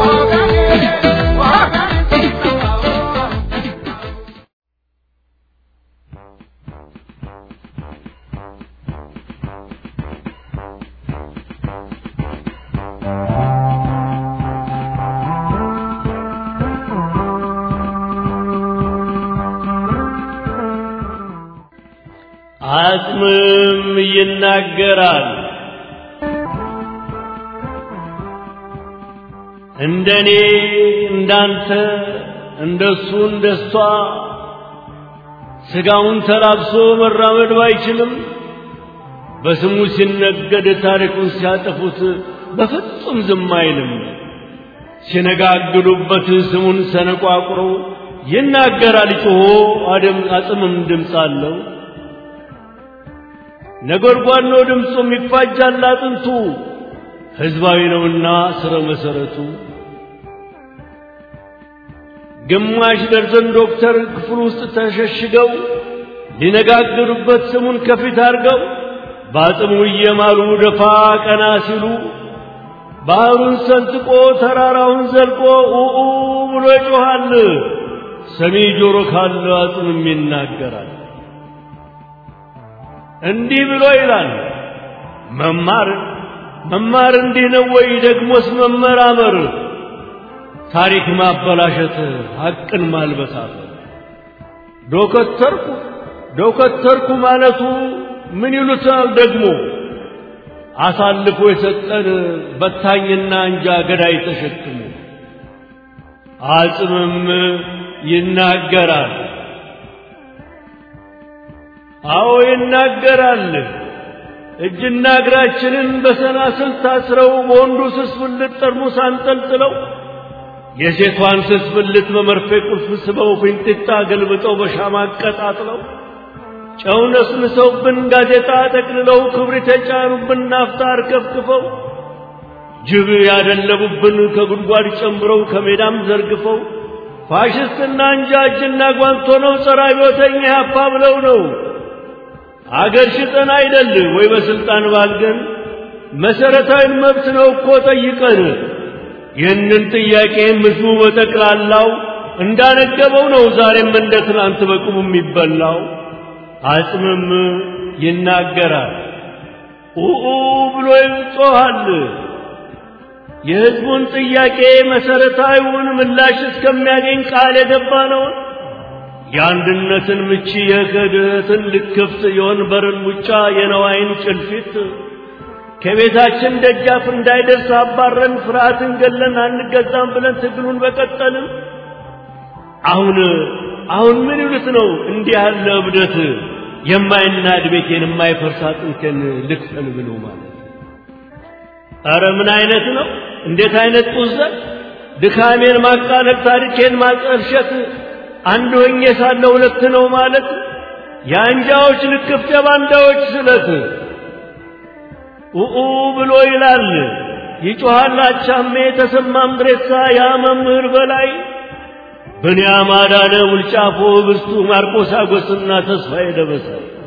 አጽምም ይናገራል። እንደኔ እንዳንተ እንደሱ እንደሷ ስጋውን ተላብሶ መራመድ ባይችልም በስሙ ሲነገድ ታሪኩን ሲያጠፉት በፍጹም ዝም አይልም። ሲነጋግሉበት ስሙን ሰነቋቁሮ ይናገራል ጮሆ አደም አጽምም ድምፅ አለው። ነጎድጓድ ነው ድምፁም ይፋጃል አጥንቱ ሕዝባዊ ነውና ስረ መሰረቱ ግማሽ ደርዘን ዶክተር ክፍል ውስጥ ተሸሽገው ሊነጋገሩበት ስሙን ከፊት አድርገው በአጽሙ እየማሉ ደፋ ቀና ሲሉ ባህሩን ሰንጥቆ ተራራውን ዘልቆ ኡኡ ብሎ ይጮኻል። ሰሚ ጆሮ ካለው አጽምም ይናገራል። እንዲህ ብሎ ይላል። መማር መማር እንዲህ ነው ወይ? ደግሞስ መመራመር፣ ታሪክ ማበላሸት፣ ሐቅን ማልበሳት። ዶከተርኩ ዶከተርኩ ማለቱ ምን ይሉታል ደግሞ? አሳልፎ የሰጠን በታኝና እንጃ ገዳይ ተሸክሞ አጽምም ይናገራል። አዎ ይናገራል። እጅና እግራችንን በሰናስል ታስረው በወንዱ ስስ ብልት ጠርሙስ አንጠልጥለው የሴቷን ስስ ብልት በመርፌ ቁልፍ ስበው ፊንጢጣ ገልብጠው በሻማ አቀጣጥለው ጨው ነስንሰውብን ጋዜጣ ጠቅልለው ክብሪት የጫኑብን ናፍጣ አርከፍክፈው ጅብ ያደለቡብን ከጉድጓድ ጨምረው ከሜዳም ዘርግፈው ፋሽስትና እንጃ እጅና ጓንቶ ነው ጸረ አብዮተኛ ያፓ ብለው ነው አገር ሽጠን አይደል ወይ በስልጣን ባልገን መሰረታዊ መብት ነው እኮ ጠይቀን ይህንን ጥያቄ ህዝቡ በጠቅላላው እንዳነገበው ነው ዛሬም እንደ ትናንት በቁሙ የሚበላው አጽምም ይናገራል ኡኡ ብሎ ይጮኻል የህዝቡን ጥያቄ መሰረታዊውን ምላሽ እስከሚያገኝ ቃል የገባ ነው የአንድነትን ምቺ የክህደትን ልክፍት የወንበርን ሙጫ የነዋይን ጭልፊት ከቤታችን ደጃፍ እንዳይደርስ አባረን ፍርሃትን ገለን አንገዛም ብለን ትግሉን በቀጠልን አሁን አሁን ምን ይሉት ነው እንዲህ ያለ እብደት የማይናድ ቤቴን የማይፈርስ አጥንቴን ልክፈል ብሎ ማለት ኧረ ምን አይነት ነው እንዴት አይነት ጡዘት ድካሜን ማቃለል ታሪኬን ማጠልሸት አንድ ሆኜ ሳለ ሁለት ነው ማለት የአንጃዎች ልክፍት የባንዳዎች ስለት ኡኡ ብሎ ይላል ይጮኻል አቻሜ ተሰማም ድሬሳ ያ መምህር በላይ ብንያም አዳነ ውልጫፎ ብስቱ ማርቆስ አጎስና ተስፋዬ ደበሳ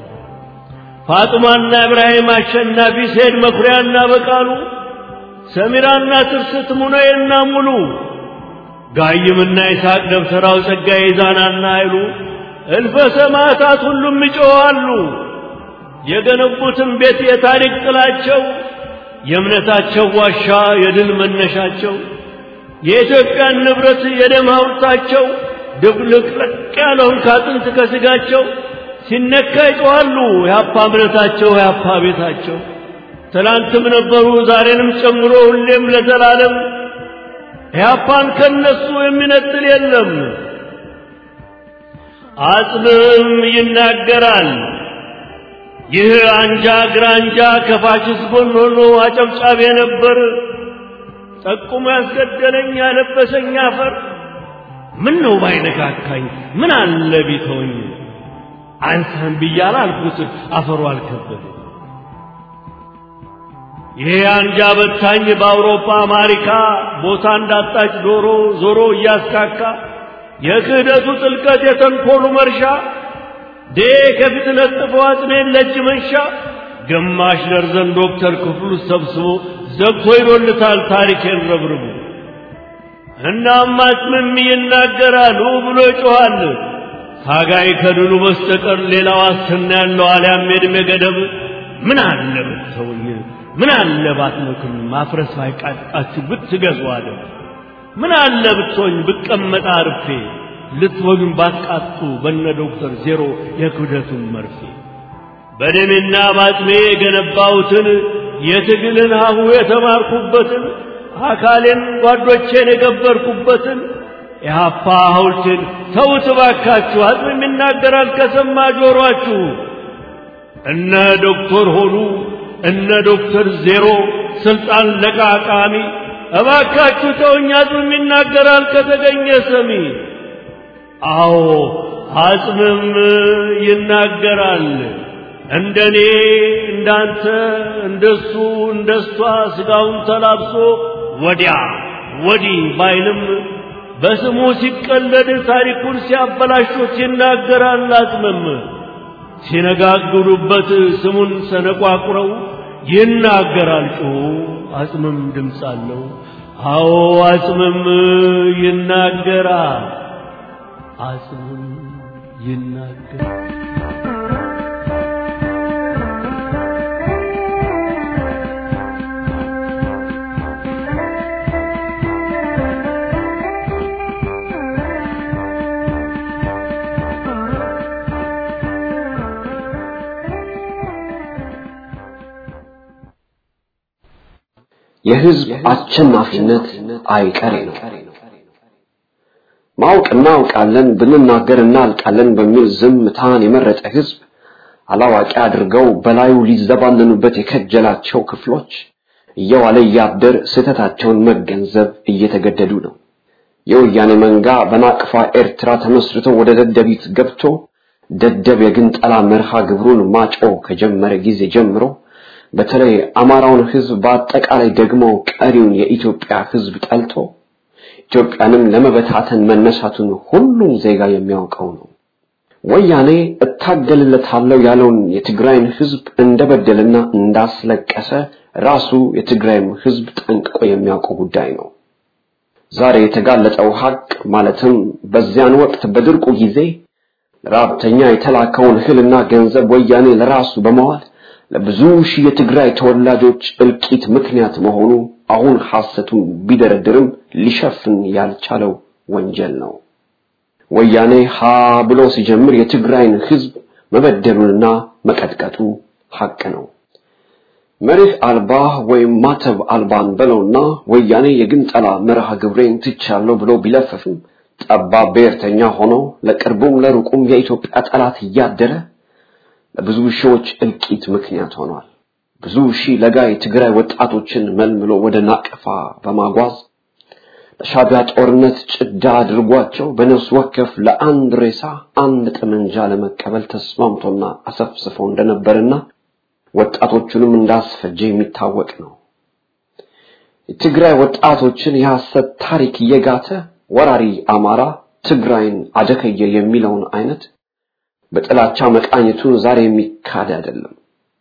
ፋጡማና ኢብራሂም አሸናፊ ሴድ መኩሪያና በቃሉ ሰሚራና ትርስት ሙነዬና ሙሉ ጋይምና ይስሐቅ ደብተራው ጸጋዬ ዛናና አይሉ እልፈ ሰማዕታት ሁሉም ይጮኻሉ። የገነቡትን ቤት የታሪክ ጥላቸው የእምነታቸው ዋሻ የድል መነሻቸው የኢትዮጵያን ንብረት የደም ሐውልታቸው ድብልቅልቅ ያለውን ካጥንት ከስጋቸው ሲነካ ይጮኻሉ። የአፓ እምነታቸው የአፓ ቤታቸው ትላንትም ነበሩ ዛሬንም ጨምሮ ሁሌም ለዘላለም ኢህአፓን ከነሱ የሚነጥል የለም። አጽምም ይናገራል። ይህ አንጃ ግራንጃ ከፋሽስት ጎን ሆኖ አጨብጫቢ ነበር። ጠቁሞ ያስገደለኝ ያለበሰኝ አፈር ምን ነው ባይነካካኝ ምን አለ ቢተወኝ አንሳን ብያለ አልኩት አፈሩ አልከበደ ይሄ አንጃ በታኝ በአውሮፓ አሜሪካ ቦታ እንዳጣች ዶሮ ዞሮ እያስካካ የክህደቱ ጥልቀት የተንኮሉ መርሻ ዴ ከፊት ለጥፎ አጽሜን ለእጅ መንሻ ግማሽ ደርዘን ዶክተር ክፍሉ ሰብስቦ ዘግቶ ይዶልታል ታሪኬን ረብርቡ። እናም አጽምም ይናገራል ው ብሎ ይጮኻል። ታጋይ ከድሉ በስተቀር ሌላ ዋስትና ያለው አልያም የዕድሜ ገደብ ምን አለ ብትተውኝ፣ ምን አለ ባትመክም፣ ማፍረስ ባይቃጣችሁ ብትገዙ አለ። ምን አለ ብትሆኝ ብቀመጥ አርፌ ልትወግን ባትቃጡ በነ ዶክተር ዜሮ የክብደቱን መርፌ በደሜና ባጥሜ የገነባሁትን የትግልን ሀሁ የተማርኩበትን አካሌን ጓዶቼን የገበርኩበትን የሀፓ ሐውልቴን ተውት እባካችሁ። አጽም ይናገራል ከሰማ ጆሮአችሁ። እነ ዶክተር ሆኑ እነ ዶክተር ዜሮ ስልጣን ለቃቃሚ እባካችሁ ተውኝ። አጽም ይናገራል ከተገኘ ሰሚ። አዎ አጽምም ይናገራል። እንደኔ እንዳንተ እንደሱ እንደሷ ስጋውን ተላብሶ ወዲያ ወዲህ ባይልም በስሙ ሲቀለድ ታሪኩን ሲያበላሹት ይናገራል። አጽምም ሲነጋግሩበት ስሙን ሰነቋቁረው ይናገራል ጮሁ። አጽምም ድምፅ አለው። አዎ አጽምም ይናገራል። አጽምም ይናገራል። የህዝብ አሸናፊነት አይቀሬ ነው። ማወቅ እናውቃለን ብንናገር እናልቃለን በሚል ዝምታን የመረጠ ህዝብ አላዋቂ አድርገው በላዩ ሊዘባነኑበት የከጀላቸው ክፍሎች እየዋለ እያደር ስህተታቸውን መገንዘብ እየተገደዱ ነው። የወያኔ መንጋ በናቅፋ ኤርትራ ተመስርቶ ወደ ደደቢት ገብቶ ደደብ የግንጠላ መርሃ ግብሩን ማጮህ ከጀመረ ጊዜ ጀምሮ በተለይ አማራውን ህዝብ በአጠቃላይ ደግሞ ቀሪውን የኢትዮጵያ ህዝብ ጠልቶ ኢትዮጵያንም ለመበታተን መነሳቱን ሁሉም ዜጋ የሚያውቀው ነው። ወያኔ እታገልለታለሁ ያለውን የትግራይን ህዝብ እንደበደልና እንዳስለቀሰ ራሱ የትግራይም ህዝብ ጠንቅቆ የሚያውቀው ጉዳይ ነው። ዛሬ የተጋለጠው ሀቅ ማለትም በዚያን ወቅት በድርቁ ጊዜ ለራብተኛ የተላከውን እህልና ገንዘብ ወያኔ ለራሱ በመዋል ለብዙ ሺህ የትግራይ ተወላጆች እልቂት ምክንያት መሆኑ አሁን ሐሰቱን ቢደረድርም ሊሸፍን ያልቻለው ወንጀል ነው። ወያኔ ሀ ብሎ ሲጀምር የትግራይን ህዝብ መበደሉንና መቀጥቀጡ ሐቅ ነው። መሬት አልባ ወይም ማተብ አልባን በለውና ወያኔ የግንጠላ መርሃ ግብሬን ትቻለሁ ብሎ ቢለፈፍም ጠባብ ብሔርተኛ ሆኖ ለቅርቡም ለሩቁም የኢትዮጵያ ጠላት እያደረ ለብዙ ሺዎች እልቂት ምክንያት ሆኗል። ብዙ ሺህ ለጋ የትግራይ ወጣቶችን መልምሎ ወደ ናቅፋ በማጓዝ ለሻቢያ ጦርነት ጭዳ አድርጓቸው በነፍስ ወከፍ ለአንድ ሬሳ አንድ ጠመንጃ ለመቀበል ተስማምቶና አሰፍስፎ እንደነበርና ወጣቶቹንም እንዳስፈጀ የሚታወቅ ነው። የትግራይ ወጣቶችን የሐሰት ታሪክ እየጋተ ወራሪ አማራ ትግራይን አደከየ የሚለውን አይነት በጥላቻ መቃኘቱን ዛሬ የሚካድ አይደለም።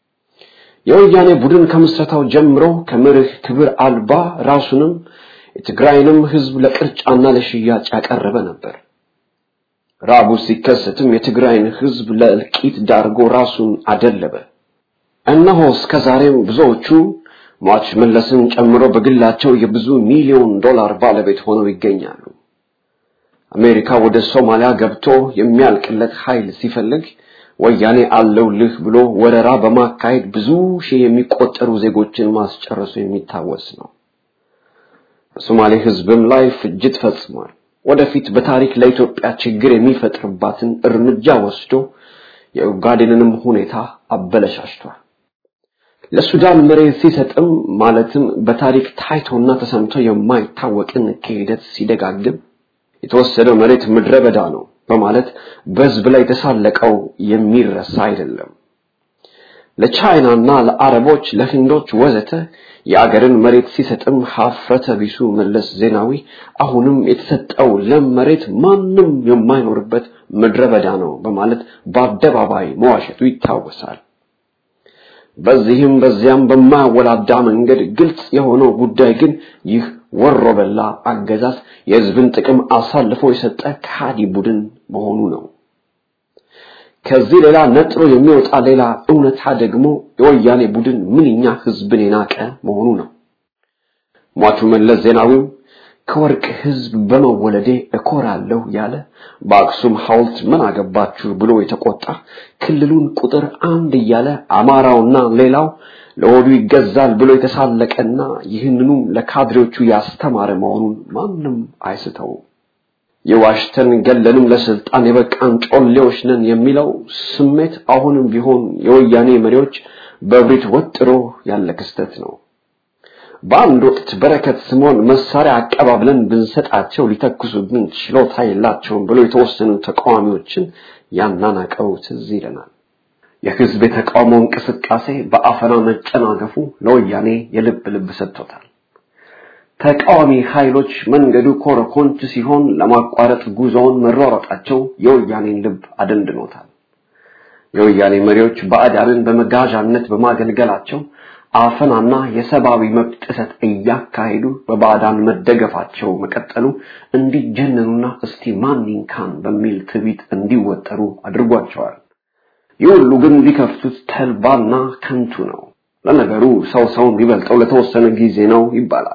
የወያኔ ቡድን ከምስረታው ጀምሮ ከመርህ ክብር አልባ ራሱንም የትግራይንም ህዝብ ለቅርጫና ለሽያጭ ያቀረበ ነበር። ራቡ ሲከሰትም የትግራይን ህዝብ ለእልቂት ዳርጎ ራሱን አደለበ። እነሆ እስከ ዛሬም ብዙዎቹ ሟች መለስን ጨምሮ በግላቸው የብዙ ሚሊዮን ዶላር ባለቤት ሆነው ይገኛሉ። አሜሪካ ወደ ሶማሊያ ገብቶ የሚያልቅለት ኃይል ሲፈልግ ወያኔ አለውልህ ብሎ ወረራ በማካሄድ ብዙ ሺህ የሚቆጠሩ ዜጎችን ማስጨረሱ የሚታወስ ነው። በሶማሌ ህዝብም ላይ ፍጅት ፈጽሟል። ወደፊት በታሪክ ለኢትዮጵያ ችግር የሚፈጥርባትን እርምጃ ወስዶ የኡጋዴንንም ሁኔታ አበለሻሽቷል። ለሱዳን መሬት ሲሰጥም ማለትም በታሪክ ታይቶና ተሰምቶ የማይታወቅን ክህደት ሲደጋግም የተወሰደው መሬት ምድረ በዳ ነው በማለት በህዝብ ላይ የተሳለቀው የሚረሳ አይደለም። ለቻይናና ለአረቦች ለህንዶች ወዘተ የአገርን መሬት ሲሰጥም ሀፍረተ ቢሱ መለስ ዜናዊ አሁንም የተሰጠው ለም መሬት ማንም የማይኖርበት ምድረ በዳ ነው በማለት በአደባባይ መዋሸቱ ይታወሳል። በዚህም በዚያም በማያወላዳ መንገድ ግልጽ የሆነው ጉዳይ ግን ይህ ወሮ በላ አገዛዝ የህዝብን ጥቅም አሳልፎ የሰጠ ከሃዲ ቡድን መሆኑ ነው። ከዚህ ሌላ ነጥሮ የሚወጣ ሌላ እውነታ ደግሞ የወያኔ ቡድን ምንኛ ህዝብን የናቀ መሆኑ ነው። ሟቹ መለስ ዜናዊም ከወርቅ ህዝብ በመወለዴ እኮራለሁ ያለ በአክሱም ሐውልት ምን አገባችሁ ብሎ የተቆጣ ክልሉን ቁጥር አንድ እያለ አማራውና ሌላው ለሆዱ ይገዛል ብሎ የተሳለቀና ይህንኑም ለካድሬዎቹ ያስተማረ መሆኑን ማንም አይስተውም። የዋሽተን ገለንም ለስልጣን የበቃን ጮሌዎች ነን የሚለው ስሜት አሁንም ቢሆን የወያኔ መሪዎች በብሪት ወጥሮ ያለ ክስተት ነው። በአንድ ወቅት በረከት ስምዖን መሳሪያ አቀባብለን ብንሰጣቸው ሊተኩሱብን ችሎታ የላቸውም ብሎ የተወሰኑ ተቃዋሚዎችን ያናናቀው ትዝ ይለናል። የህዝብ የተቃውሞ እንቅስቃሴ በአፈና መጨናገፉ ለወያኔ የልብ ልብ ሰጥቶታል። ተቃዋሚ ኃይሎች መንገዱ ኮረኮንች ሲሆን ለማቋረጥ ጉዞውን መሯሯጣቸው የወያኔን ልብ አደንድኖታል። የወያኔ መሪዎች ባዕዳንን በመጋዣነት በማገልገላቸው አፈናና የሰብአዊ መብት ጥሰት እያካሄዱ በባዕዳን መደገፋቸው መቀጠሉ እንዲጀነኑና እስቲ ማን ይንካን በሚል ትዕቢት እንዲወጠሩ አድርጓቸዋል። ይህ ሁሉ ግን ቢከፍቱት ተልባና ከንቱ ነው። ለነገሩ ሰው ሰውን ቢበልጠው ለተወሰነ ጊዜ ነው ይባላል።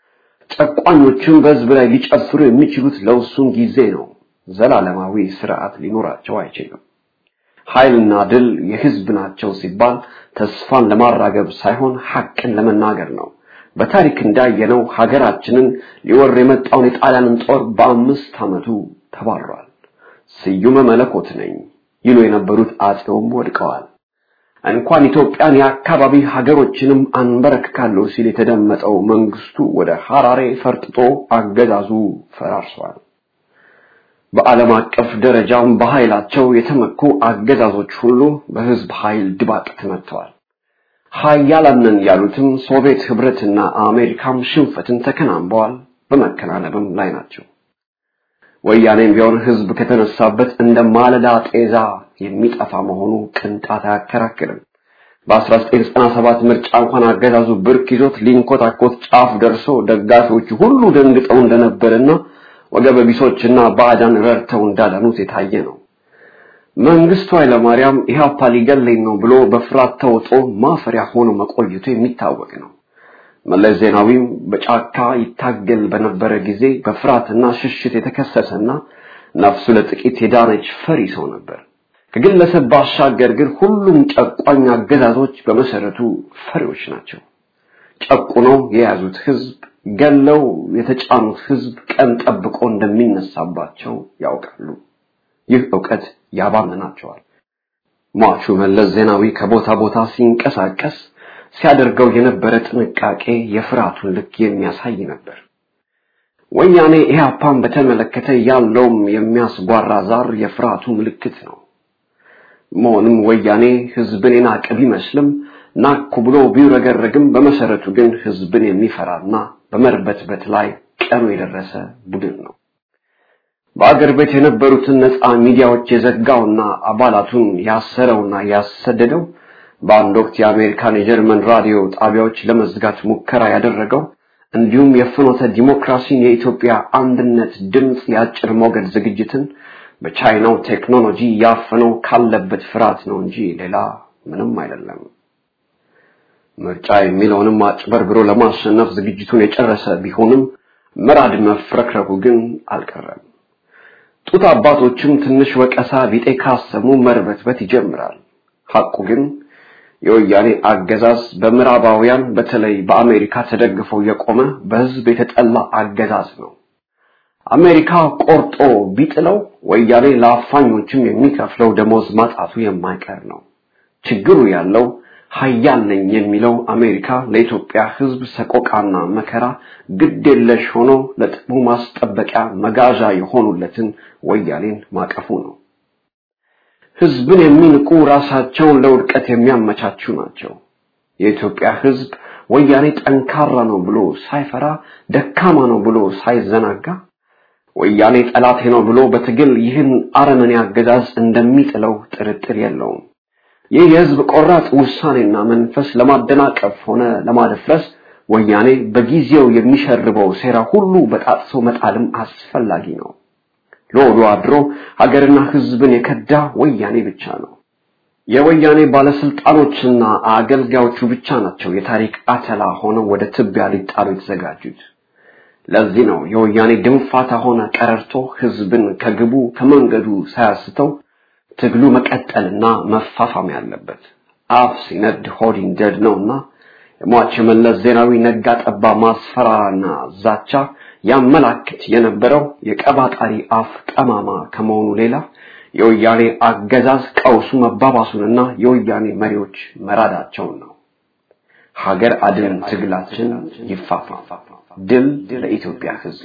ጨቋኞችን በህዝብ ላይ ሊጨፍሩ የሚችሉት ለውሱን ጊዜ ነው። ዘላለማዊ ስርዓት ሊኖራቸው አይችልም። ኃይልና ድል የህዝብ ናቸው ሲባል ተስፋን ለማራገብ ሳይሆን ሐቅን ለመናገር ነው። በታሪክ እንዳየነው ሀገራችንን ሊወር የመጣውን የጣሊያንን ጦር በአምስት ዓመቱ ተባሯል። ስዩመ መለኮት ነኝ ይሉ የነበሩት አጼውም ወድቀዋል። እንኳን ኢትዮጵያን የአካባቢ ሀገሮችንም አንበረክካለሁ ሲል የተደመጠው መንግስቱ ወደ ሐራሬ ፈርጥጦ አገዛዙ ፈራርሷል። በዓለም አቀፍ ደረጃም በኃይላቸው የተመኩ አገዛዞች ሁሉ በህዝብ ኃይል ድባቅ ተመትተዋል። ሀያላንን ያሉትም ሶቪየት ህብረትና አሜሪካም ሽንፈትን ተከናንበዋል፣ በመከናነብም ላይ ናቸው። ወያኔም ቢሆን ህዝብ ከተነሳበት እንደ ማለዳ ጤዛ የሚጠፋ መሆኑ ቅንጣት አያከራክርም። በ1997 ምርጫ እንኳን አገዛዙ ብርክ ይዞት ሊንኮታኮት ጫፍ ደርሶ ደጋፊዎቹ ሁሉ ደንግጠው እንደነበርና ወገበ ቢሶችና ባዕዳን ረድተው እንዳዳኑት የታየ ነው። መንግስቱ ኃይለማርያም ኢህአፓ ሊገለኝ ነው ብሎ በፍርሃት ተውጦ ማፈሪያ ሆኖ መቆየቱ የሚታወቅ ነው። መለስ ዜናዊም በጫካ ይታገል በነበረ ጊዜ በፍርሃትና ሽሽት የተከሰሰና ነፍሱ ለጥቂት የዳነች ፈሪ ሰው ነበር። ከግለሰብ ባሻገር ግን ሁሉም ጨቋኝ አገዛዞች በመሰረቱ ፈሪዎች ናቸው። ጨቁነው የያዙት ህዝብ ገለው የተጫኑት ህዝብ ቀን ጠብቆ እንደሚነሳባቸው ያውቃሉ። ይህ ዕውቀት ያባምናቸዋል። ሟቹ መለስ ዜናዊ ከቦታ ቦታ ሲንቀሳቀስ ሲያደርገው የነበረ ጥንቃቄ የፍርሃቱን ልክ የሚያሳይ ነበር። ወያኔ ኢህአፓን በተመለከተ ያለውም የሚያስጓራ ዛር የፍርሃቱ ምልክት ነው። መሆንም ወያኔ ህዝብን የናቀ ቢመስልም ናኩ ብሎ ቢውረገረግም በመሰረቱ ግን ህዝብን የሚፈራና በመርበትበት ላይ ቀኑ የደረሰ ቡድን ነው። በአገር ቤት የነበሩትን ነፃ ሚዲያዎች የዘጋውና አባላቱን ያሰረውና ያሰደደው በአንድ ወቅት የአሜሪካን የጀርመን ራዲዮ ጣቢያዎች ለመዝጋት ሙከራ ያደረገው እንዲሁም የፍኖተ ዲሞክራሲን የኢትዮጵያ አንድነት ድምፅ የአጭር ሞገድ ዝግጅትን በቻይናው ቴክኖሎጂ ያፈነው ካለበት ፍርሃት ነው እንጂ ሌላ ምንም አይደለም። ምርጫ የሚለውንም አጭበርብሮ ለማሸነፍ ዝግጅቱን የጨረሰ ቢሆንም መራድ መፍረክረኩ ግን አልቀረም። ጡት አባቶችም ትንሽ ወቀሳ ቢጤ ካሰሙ መርበትበት ይጀምራል። ሐቁ ግን የወያኔ አገዛዝ በምዕራባውያን በተለይ በአሜሪካ ተደግፎ የቆመ በህዝብ የተጠላ አገዛዝ ነው። አሜሪካ ቆርጦ ቢጥለው ወያኔ ለአፋኞችም የሚከፍለው ደሞዝ ማጣቱ የማይቀር ነው። ችግሩ ያለው ሀያል ነኝ የሚለው አሜሪካ ለኢትዮጵያ ህዝብ ሰቆቃና መከራ ግድ የለሽ ሆኖ ለጥቅሙ ማስጠበቂያ መጋዣ የሆኑለትን ወያኔን ማቀፉ ነው። ህዝብን የሚንቁ ራሳቸውን ለውድቀት የሚያመቻቹ ናቸው። የኢትዮጵያ ህዝብ ወያኔ ጠንካራ ነው ብሎ ሳይፈራ ደካማ ነው ብሎ ሳይዘናጋ ወያኔ ጠላቴ ነው ብሎ በትግል ይህን አረመኔ አገዛዝ እንደሚጥለው ጥርጥር የለውም። ይህ የህዝብ ቆራጥ ውሳኔና መንፈስ ለማደናቀፍ ሆነ ለማደፍረስ ወያኔ በጊዜው የሚሸርበው ሴራ ሁሉ በጣጥሶ መጣልም አስፈላጊ ነው። ለወዶ አድሮ ሀገርና ህዝብን የከዳ ወያኔ ብቻ ነው። የወያኔ ባለስልጣኖችና አገልጋዮቹ ብቻ ናቸው የታሪክ አተላ ሆነው ወደ ትቢያ ሊጣሉ የተዘጋጁት። ለዚህ ነው የወያኔ ድንፋታ ሆነ ቀረርቶ ህዝብን ከግቡ ከመንገዱ ሳያስተው ትግሉ መቀጠልና መፋፋም ያለበት። አፍ ሲነድ ሆድ ይንደድ ነውና የሟች የመለስ ዜናዊ ነጋ ጠባ ማስፈራራና ዛቻ ያመላክት የነበረው የቀባጣሪ አፍ ጠማማ ከመሆኑ ሌላ የወያኔ አገዛዝ ቀውሱ መባባሱንና የወያኔ መሪዎች መራዳቸውን ነው። ሀገር አድን ትግላችን ይፋፋም። ድል ለኢትዮጵያ ህዝብ።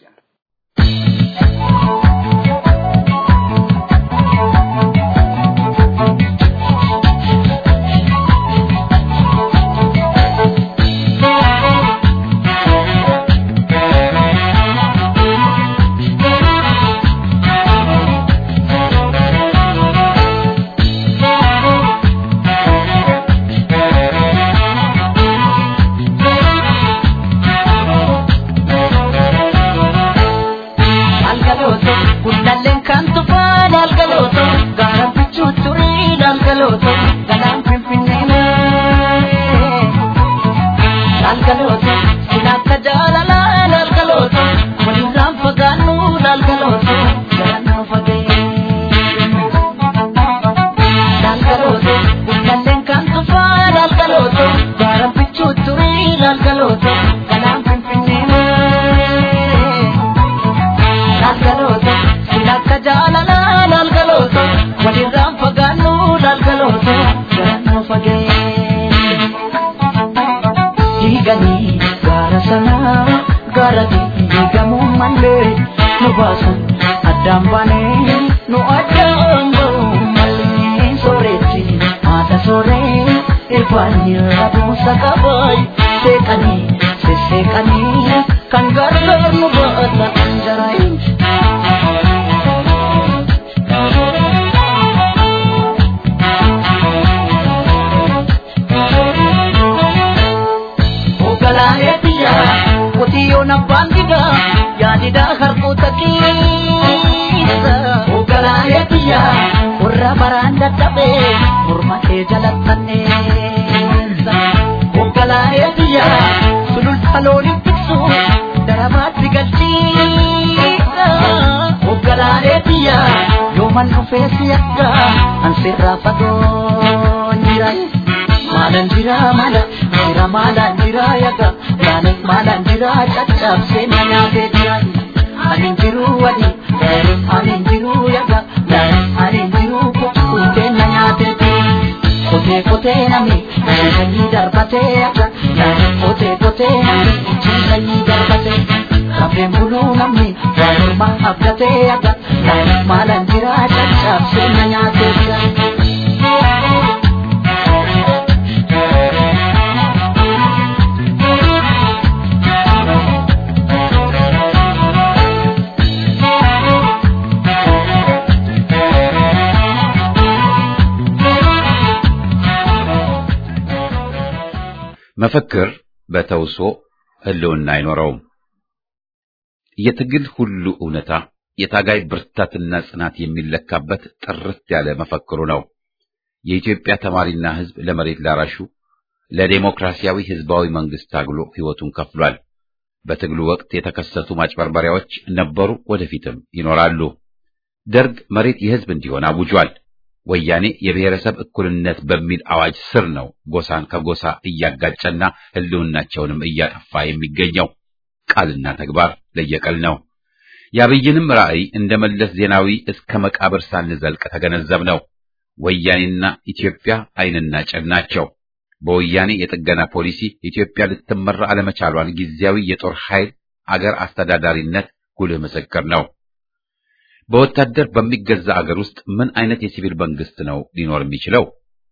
መፈክር በተውሶ ህልውና አይኖረውም። የትግል ሁሉ እውነታ የታጋይ ብርታትና ጽናት የሚለካበት ጥርት ያለ መፈክሩ ነው። የኢትዮጵያ ተማሪና ህዝብ ለመሬት ላራሹ ለዴሞክራሲያዊ ህዝባዊ መንግስት ታግሎ ህይወቱን ከፍሏል። በትግሉ ወቅት የተከሰቱ ማጭበርበሪያዎች ነበሩ፣ ወደፊትም ይኖራሉ። ደርግ መሬት የህዝብ እንዲሆን አውጇል። ወያኔ የብሔረሰብ እኩልነት በሚል አዋጅ ስር ነው ጎሳን ከጎሳ እያጋጨና ህልውናቸውንም እያጠፋ የሚገኘው። ቃልና ተግባር ለየቀል ነው። የአብይንም ራዕይ እንደ መለስ ዜናዊ እስከ መቃብር ሳንዘልቅ ተገነዘብ ነው። ወያኔና ኢትዮጵያ ዓይንና ጭን ናቸው። በወያኔ የጥገና ፖሊሲ ኢትዮጵያ ልትመራ አለመቻሏን ጊዜያዊ የጦር ኃይል አገር አስተዳዳሪነት ጉልህ ምስክር ነው። በወታደር በሚገዛ አገር ውስጥ ምን አይነት የሲቪል መንግስት ነው ሊኖር የሚችለው?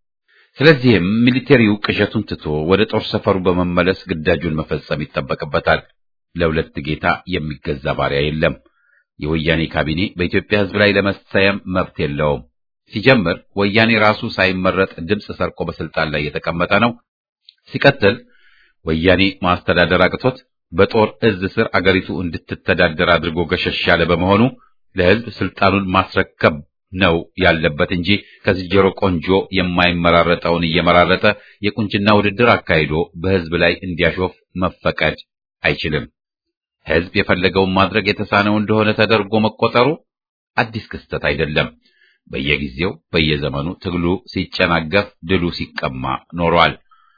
ስለዚህም ሚሊቴሪው ቅዠቱን ትቶ ወደ ጦር ሰፈሩ በመመለስ ግዳጁን መፈጸም ይጠበቅበታል። ለሁለት ጌታ የሚገዛ ባሪያ የለም። የወያኔ ካቢኔ በኢትዮጵያ ሕዝብ ላይ ለመሰየም መብት የለውም። ሲጀምር ወያኔ ራሱ ሳይመረጥ ድምፅ ሰርቆ በስልጣን ላይ የተቀመጠ ነው። ሲቀጥል ወያኔ ማስተዳደር አቅቶት በጦር እዝ ስር አገሪቱ እንድትተዳደር አድርጎ ገሸሽ ያለ በመሆኑ ለሕዝብ ስልጣኑን ማስረከብ ነው ያለበት እንጂ ከዝንጀሮ ቆንጆ የማይመራረጠውን እየመራረጠ የቁንጅና ውድድር አካሂዶ በሕዝብ ላይ እንዲያሾፍ መፈቀድ አይችልም። ሕዝብ የፈለገውን ማድረግ የተሳነው እንደሆነ ተደርጎ መቆጠሩ አዲስ ክስተት አይደለም። በየጊዜው በየዘመኑ ትግሉ ሲጨናገፍ፣ ድሉ ሲቀማ ኖሯል።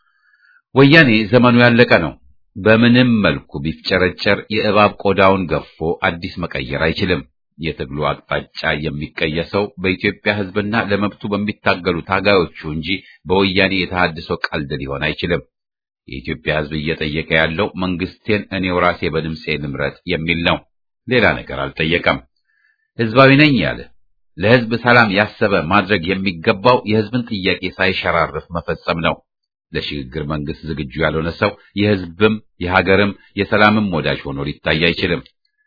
ወያኔ ዘመኑ ያለቀ ነው። በምንም መልኩ ቢፍጨረጨር የእባብ ቆዳውን ገፎ አዲስ መቀየር አይችልም። የትግሉ አቅጣጫ የሚቀየሰው በኢትዮጵያ ሕዝብና ለመብቱ በሚታገሉ ታጋዮቹ እንጂ በወያኔ የተሃድሶ ቀልድ ሊሆን አይችልም። የኢትዮጵያ ሕዝብ እየጠየቀ ያለው መንግስቴን እኔው ራሴ በድምፄ ልምረጥ የሚል ነው። ሌላ ነገር አልጠየቀም። ሕዝባዊ ነኝ ያለ ለሕዝብ ሰላም ያሰበ ማድረግ የሚገባው የሕዝብን ጥያቄ ሳይሸራርፍ መፈጸም ነው። ለሽግግር መንግስት ዝግጁ ያልሆነ ሰው የሕዝብም የሀገርም የሰላምም ወዳጅ ሆኖ ሊታይ አይችልም።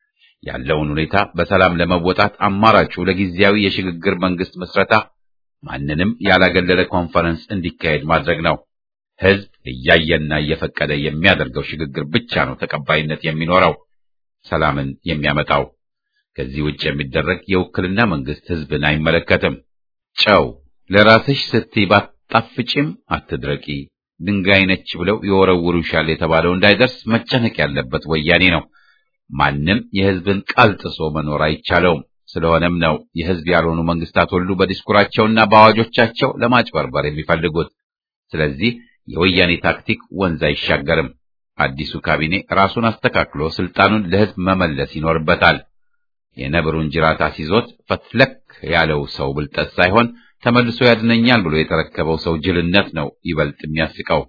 ያለውን ሁኔታ በሰላም ለመወጣት አማራጩ ለጊዜያዊ የሽግግር መንግስት መስረታ ማንንም ያላገለለ ኮንፈረንስ እንዲካሄድ ማድረግ ነው። ሕዝብ እያየና እየፈቀደ የሚያደርገው ሽግግር ብቻ ነው ተቀባይነት የሚኖረው፣ ሰላምን የሚያመጣው። ከዚህ ውጭ የሚደረግ የውክልና መንግስት ሕዝብን አይመለከትም። ጨው ለራስሽ ስትይ ባጣፍጪም አትድረቂ፣ ድንጋይ ነች ብለው ይወረውሩሻል የተባለው እንዳይደርስ መጨነቅ ያለበት ወያኔ ነው። ማንም የሕዝብን ቃል ጥሶ መኖር አይቻለውም። ስለሆነም ነው የሕዝብ ያልሆኑ መንግስታት ሁሉ በዲስኩራቸውና በአዋጆቻቸው ለማጭበርበር የሚፈልጉት። ስለዚህ የወያኔ ታክቲክ ወንዝ አይሻገርም። አዲሱ ካቢኔ ራሱን አስተካክሎ ስልጣኑን ለሕዝብ መመለስ ይኖርበታል። የነብሩን ጅራት አስይዞት ፈትለክ ያለው ሰው ብልጠት ሳይሆን ተመልሶ ያድነኛል ብሎ የተረከበው ሰው ጅልነት ነው ይበልጥ የሚያስቀው።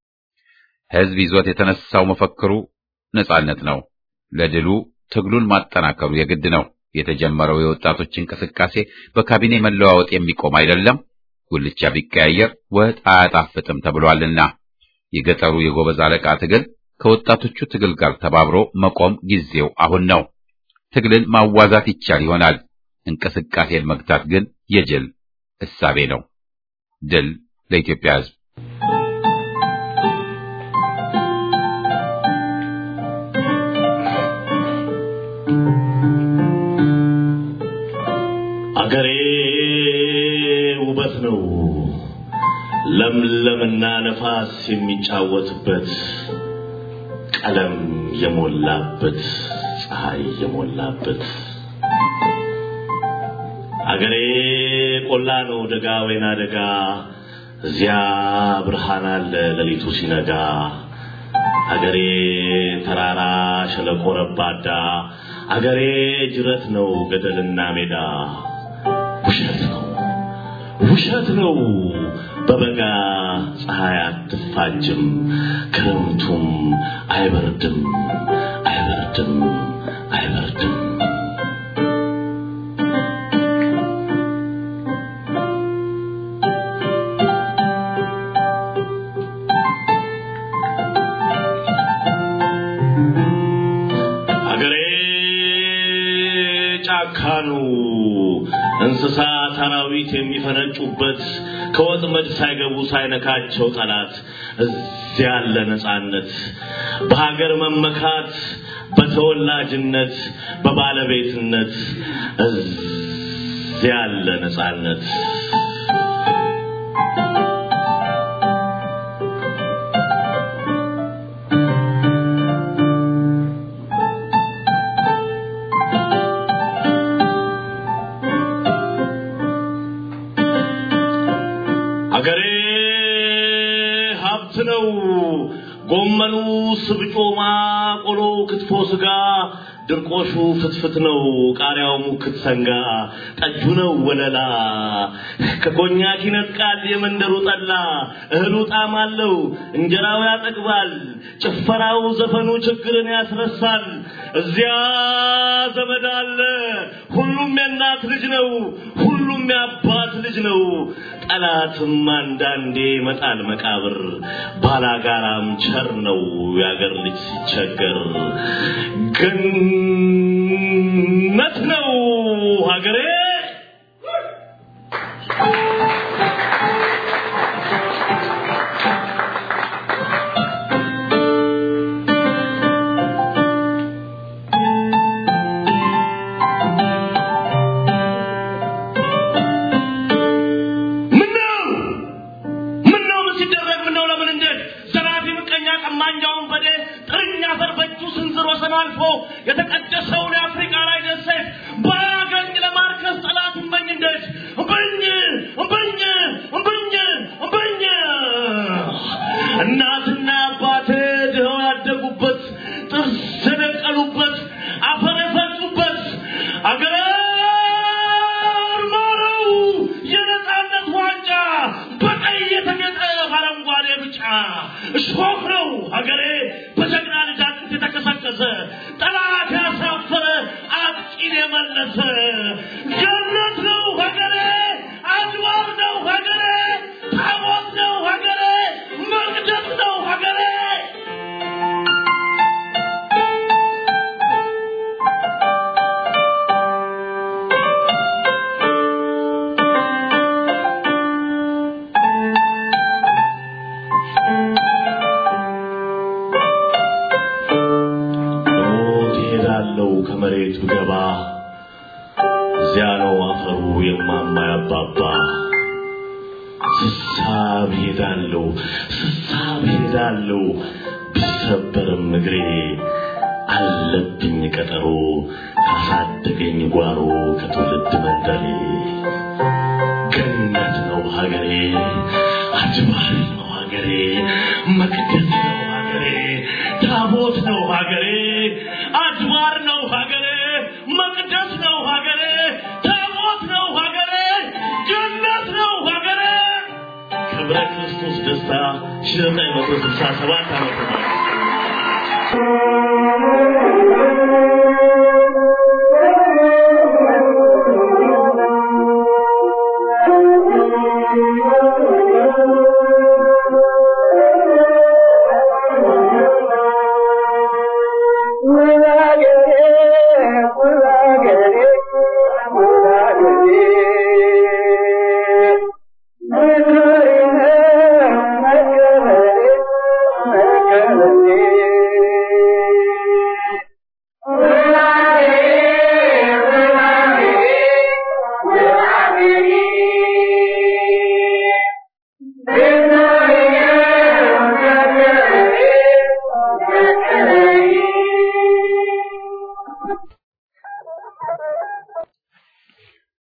ሕዝብ ይዞት የተነሳው መፈክሩ ነጻነት ነው። ለድሉ ትግሉን ማጠናከሩ የግድ ነው። የተጀመረው የወጣቶች እንቅስቃሴ በካቢኔ መለዋወጥ የሚቆም አይደለም። ጉልቻ ቢቀያየር ወጥ አያጣፍጥም ተብሏልና የገጠሩ የጎበዝ አለቃ ትግል ከወጣቶቹ ትግል ጋር ተባብሮ መቆም ጊዜው አሁን ነው። ትግልን ማዋዛት ይቻል ይሆናል። እንቅስቃሴን መግታት ግን የጅል እሳቤ ነው። ድል ለኢትዮጵያ ሕዝብ። አገሬ ውበት ነው ለምለምና ነፋስ የሚጫወትበት ቀለም የሞላበት ፀሐይ የሞላበት አገሬ ቆላ ነው ደጋ ወይና ደጋ እዚያ ብርሃን አለ ሌሊቱ ሲነጋ አገሬ ተራራ ሸለቆ ረባዳ አገሬ ጅረት ነው ገደልና ሜዳ ውሸት ነው ውሸት ነው በበጋ ፀሐይ አትፋጅም ክረምቱም አይበርድም አይበርድም አይበርድም አገሬ ጫካ ነው እንስሳ አራዊት የሚፈነጩበት ከወጥመድ ሳይገቡ ሳይነካቸው ጠላት እዚያ ያለ ነጻነት በሀገር መመካት በተወላጅነት በባለቤትነት እዚያ ያለ ነጻነት አገሬ ሀብት ነው። ጎመኑ፣ ስብጮማ፣ ቆሎ፣ ክትፎ፣ ስጋ፣ ድርቆሹ ፍትፍት ነው፣ ቃሪያው ሙክት ሰንጋ፣ ጠጁ ነው ወለላ። ከኮኛክ ይነጥቃል የመንደሩ ጠላ፣ እህሉ ጣዕም አለው፣ እንጀራው ያጠግባል፣ ጭፈራው ዘፈኑ ችግርን ያስረሳል። እዚያ ዘመድ አለ፣ ሁሉም የእናት ልጅ ነው፣ ሁሉም የአባት ልጅ ነው። ጠላትም አንዳንዴ ይመጣል መቃብር፣ ባላጋራም ቸር ነው የአገር ልጅ ሲቸገር። ገነት ነው ሀገሬ። ምነው ምነው ምን ሲደረግ ምነው ለምን እንዴት ዘራፊ ምቀኛ ቀማኛውን በዴ ጥርኛ አፈር በእጁ ስንዝር ወሰን አልፎ የተቀደሰውን የአፍሪካ ላይ ደሴት ባያገኝ ለማርከስ ጠላት እምበኝ እንዴት እምበኝ እምበኝ እምበኝ እምበኝ እናትና አባቴ ድኸው ያደጉበት ጥርስ የደቀሉበት አፈር የፈጩበት አገር ማረው የነፃነት ዋንጫ በቀይ የተጌጠ በአረንጓዴ ብጫ እሾህ ነው ሀገሬ በጀግና ልጅ አጥንት የተከሰከሰ ጠላት ያሳፈረ አጥቂን የመለሰ ገነት ነው ሀገሬ አድባር ነው ሀገሬ ታቦት ነው ሀገሬ መቅደስ ነው ሀገሬ ሞት ይሄዳለው ከመሬት ብገባ እዚያ ነው አፈሩ የማማ ያባባ ስሳብ ሄዳለው ስሳብ ሄዳለው ቢሰበርም እግሬ አለብኝ ቀጠሮ ካሳደገኝ ጓሮ ከትውልድ መንደሬ ገነት ነው ሀገሬ አድባር ነው ሀገሬ መቅደስ ነው ሀገሬ ታቦት ነው ሀገሬ አድባር ነው ሀገሬ መቅደስ ነው ሀገሬ ታቦት ነው ሀገሬ ገነት ነው ሀገሬ ክብረ ክርስቶስ ደስታ ሺህ ዘጠኝ መቶ ስልሳ ሰባት ዓመተ ምህረት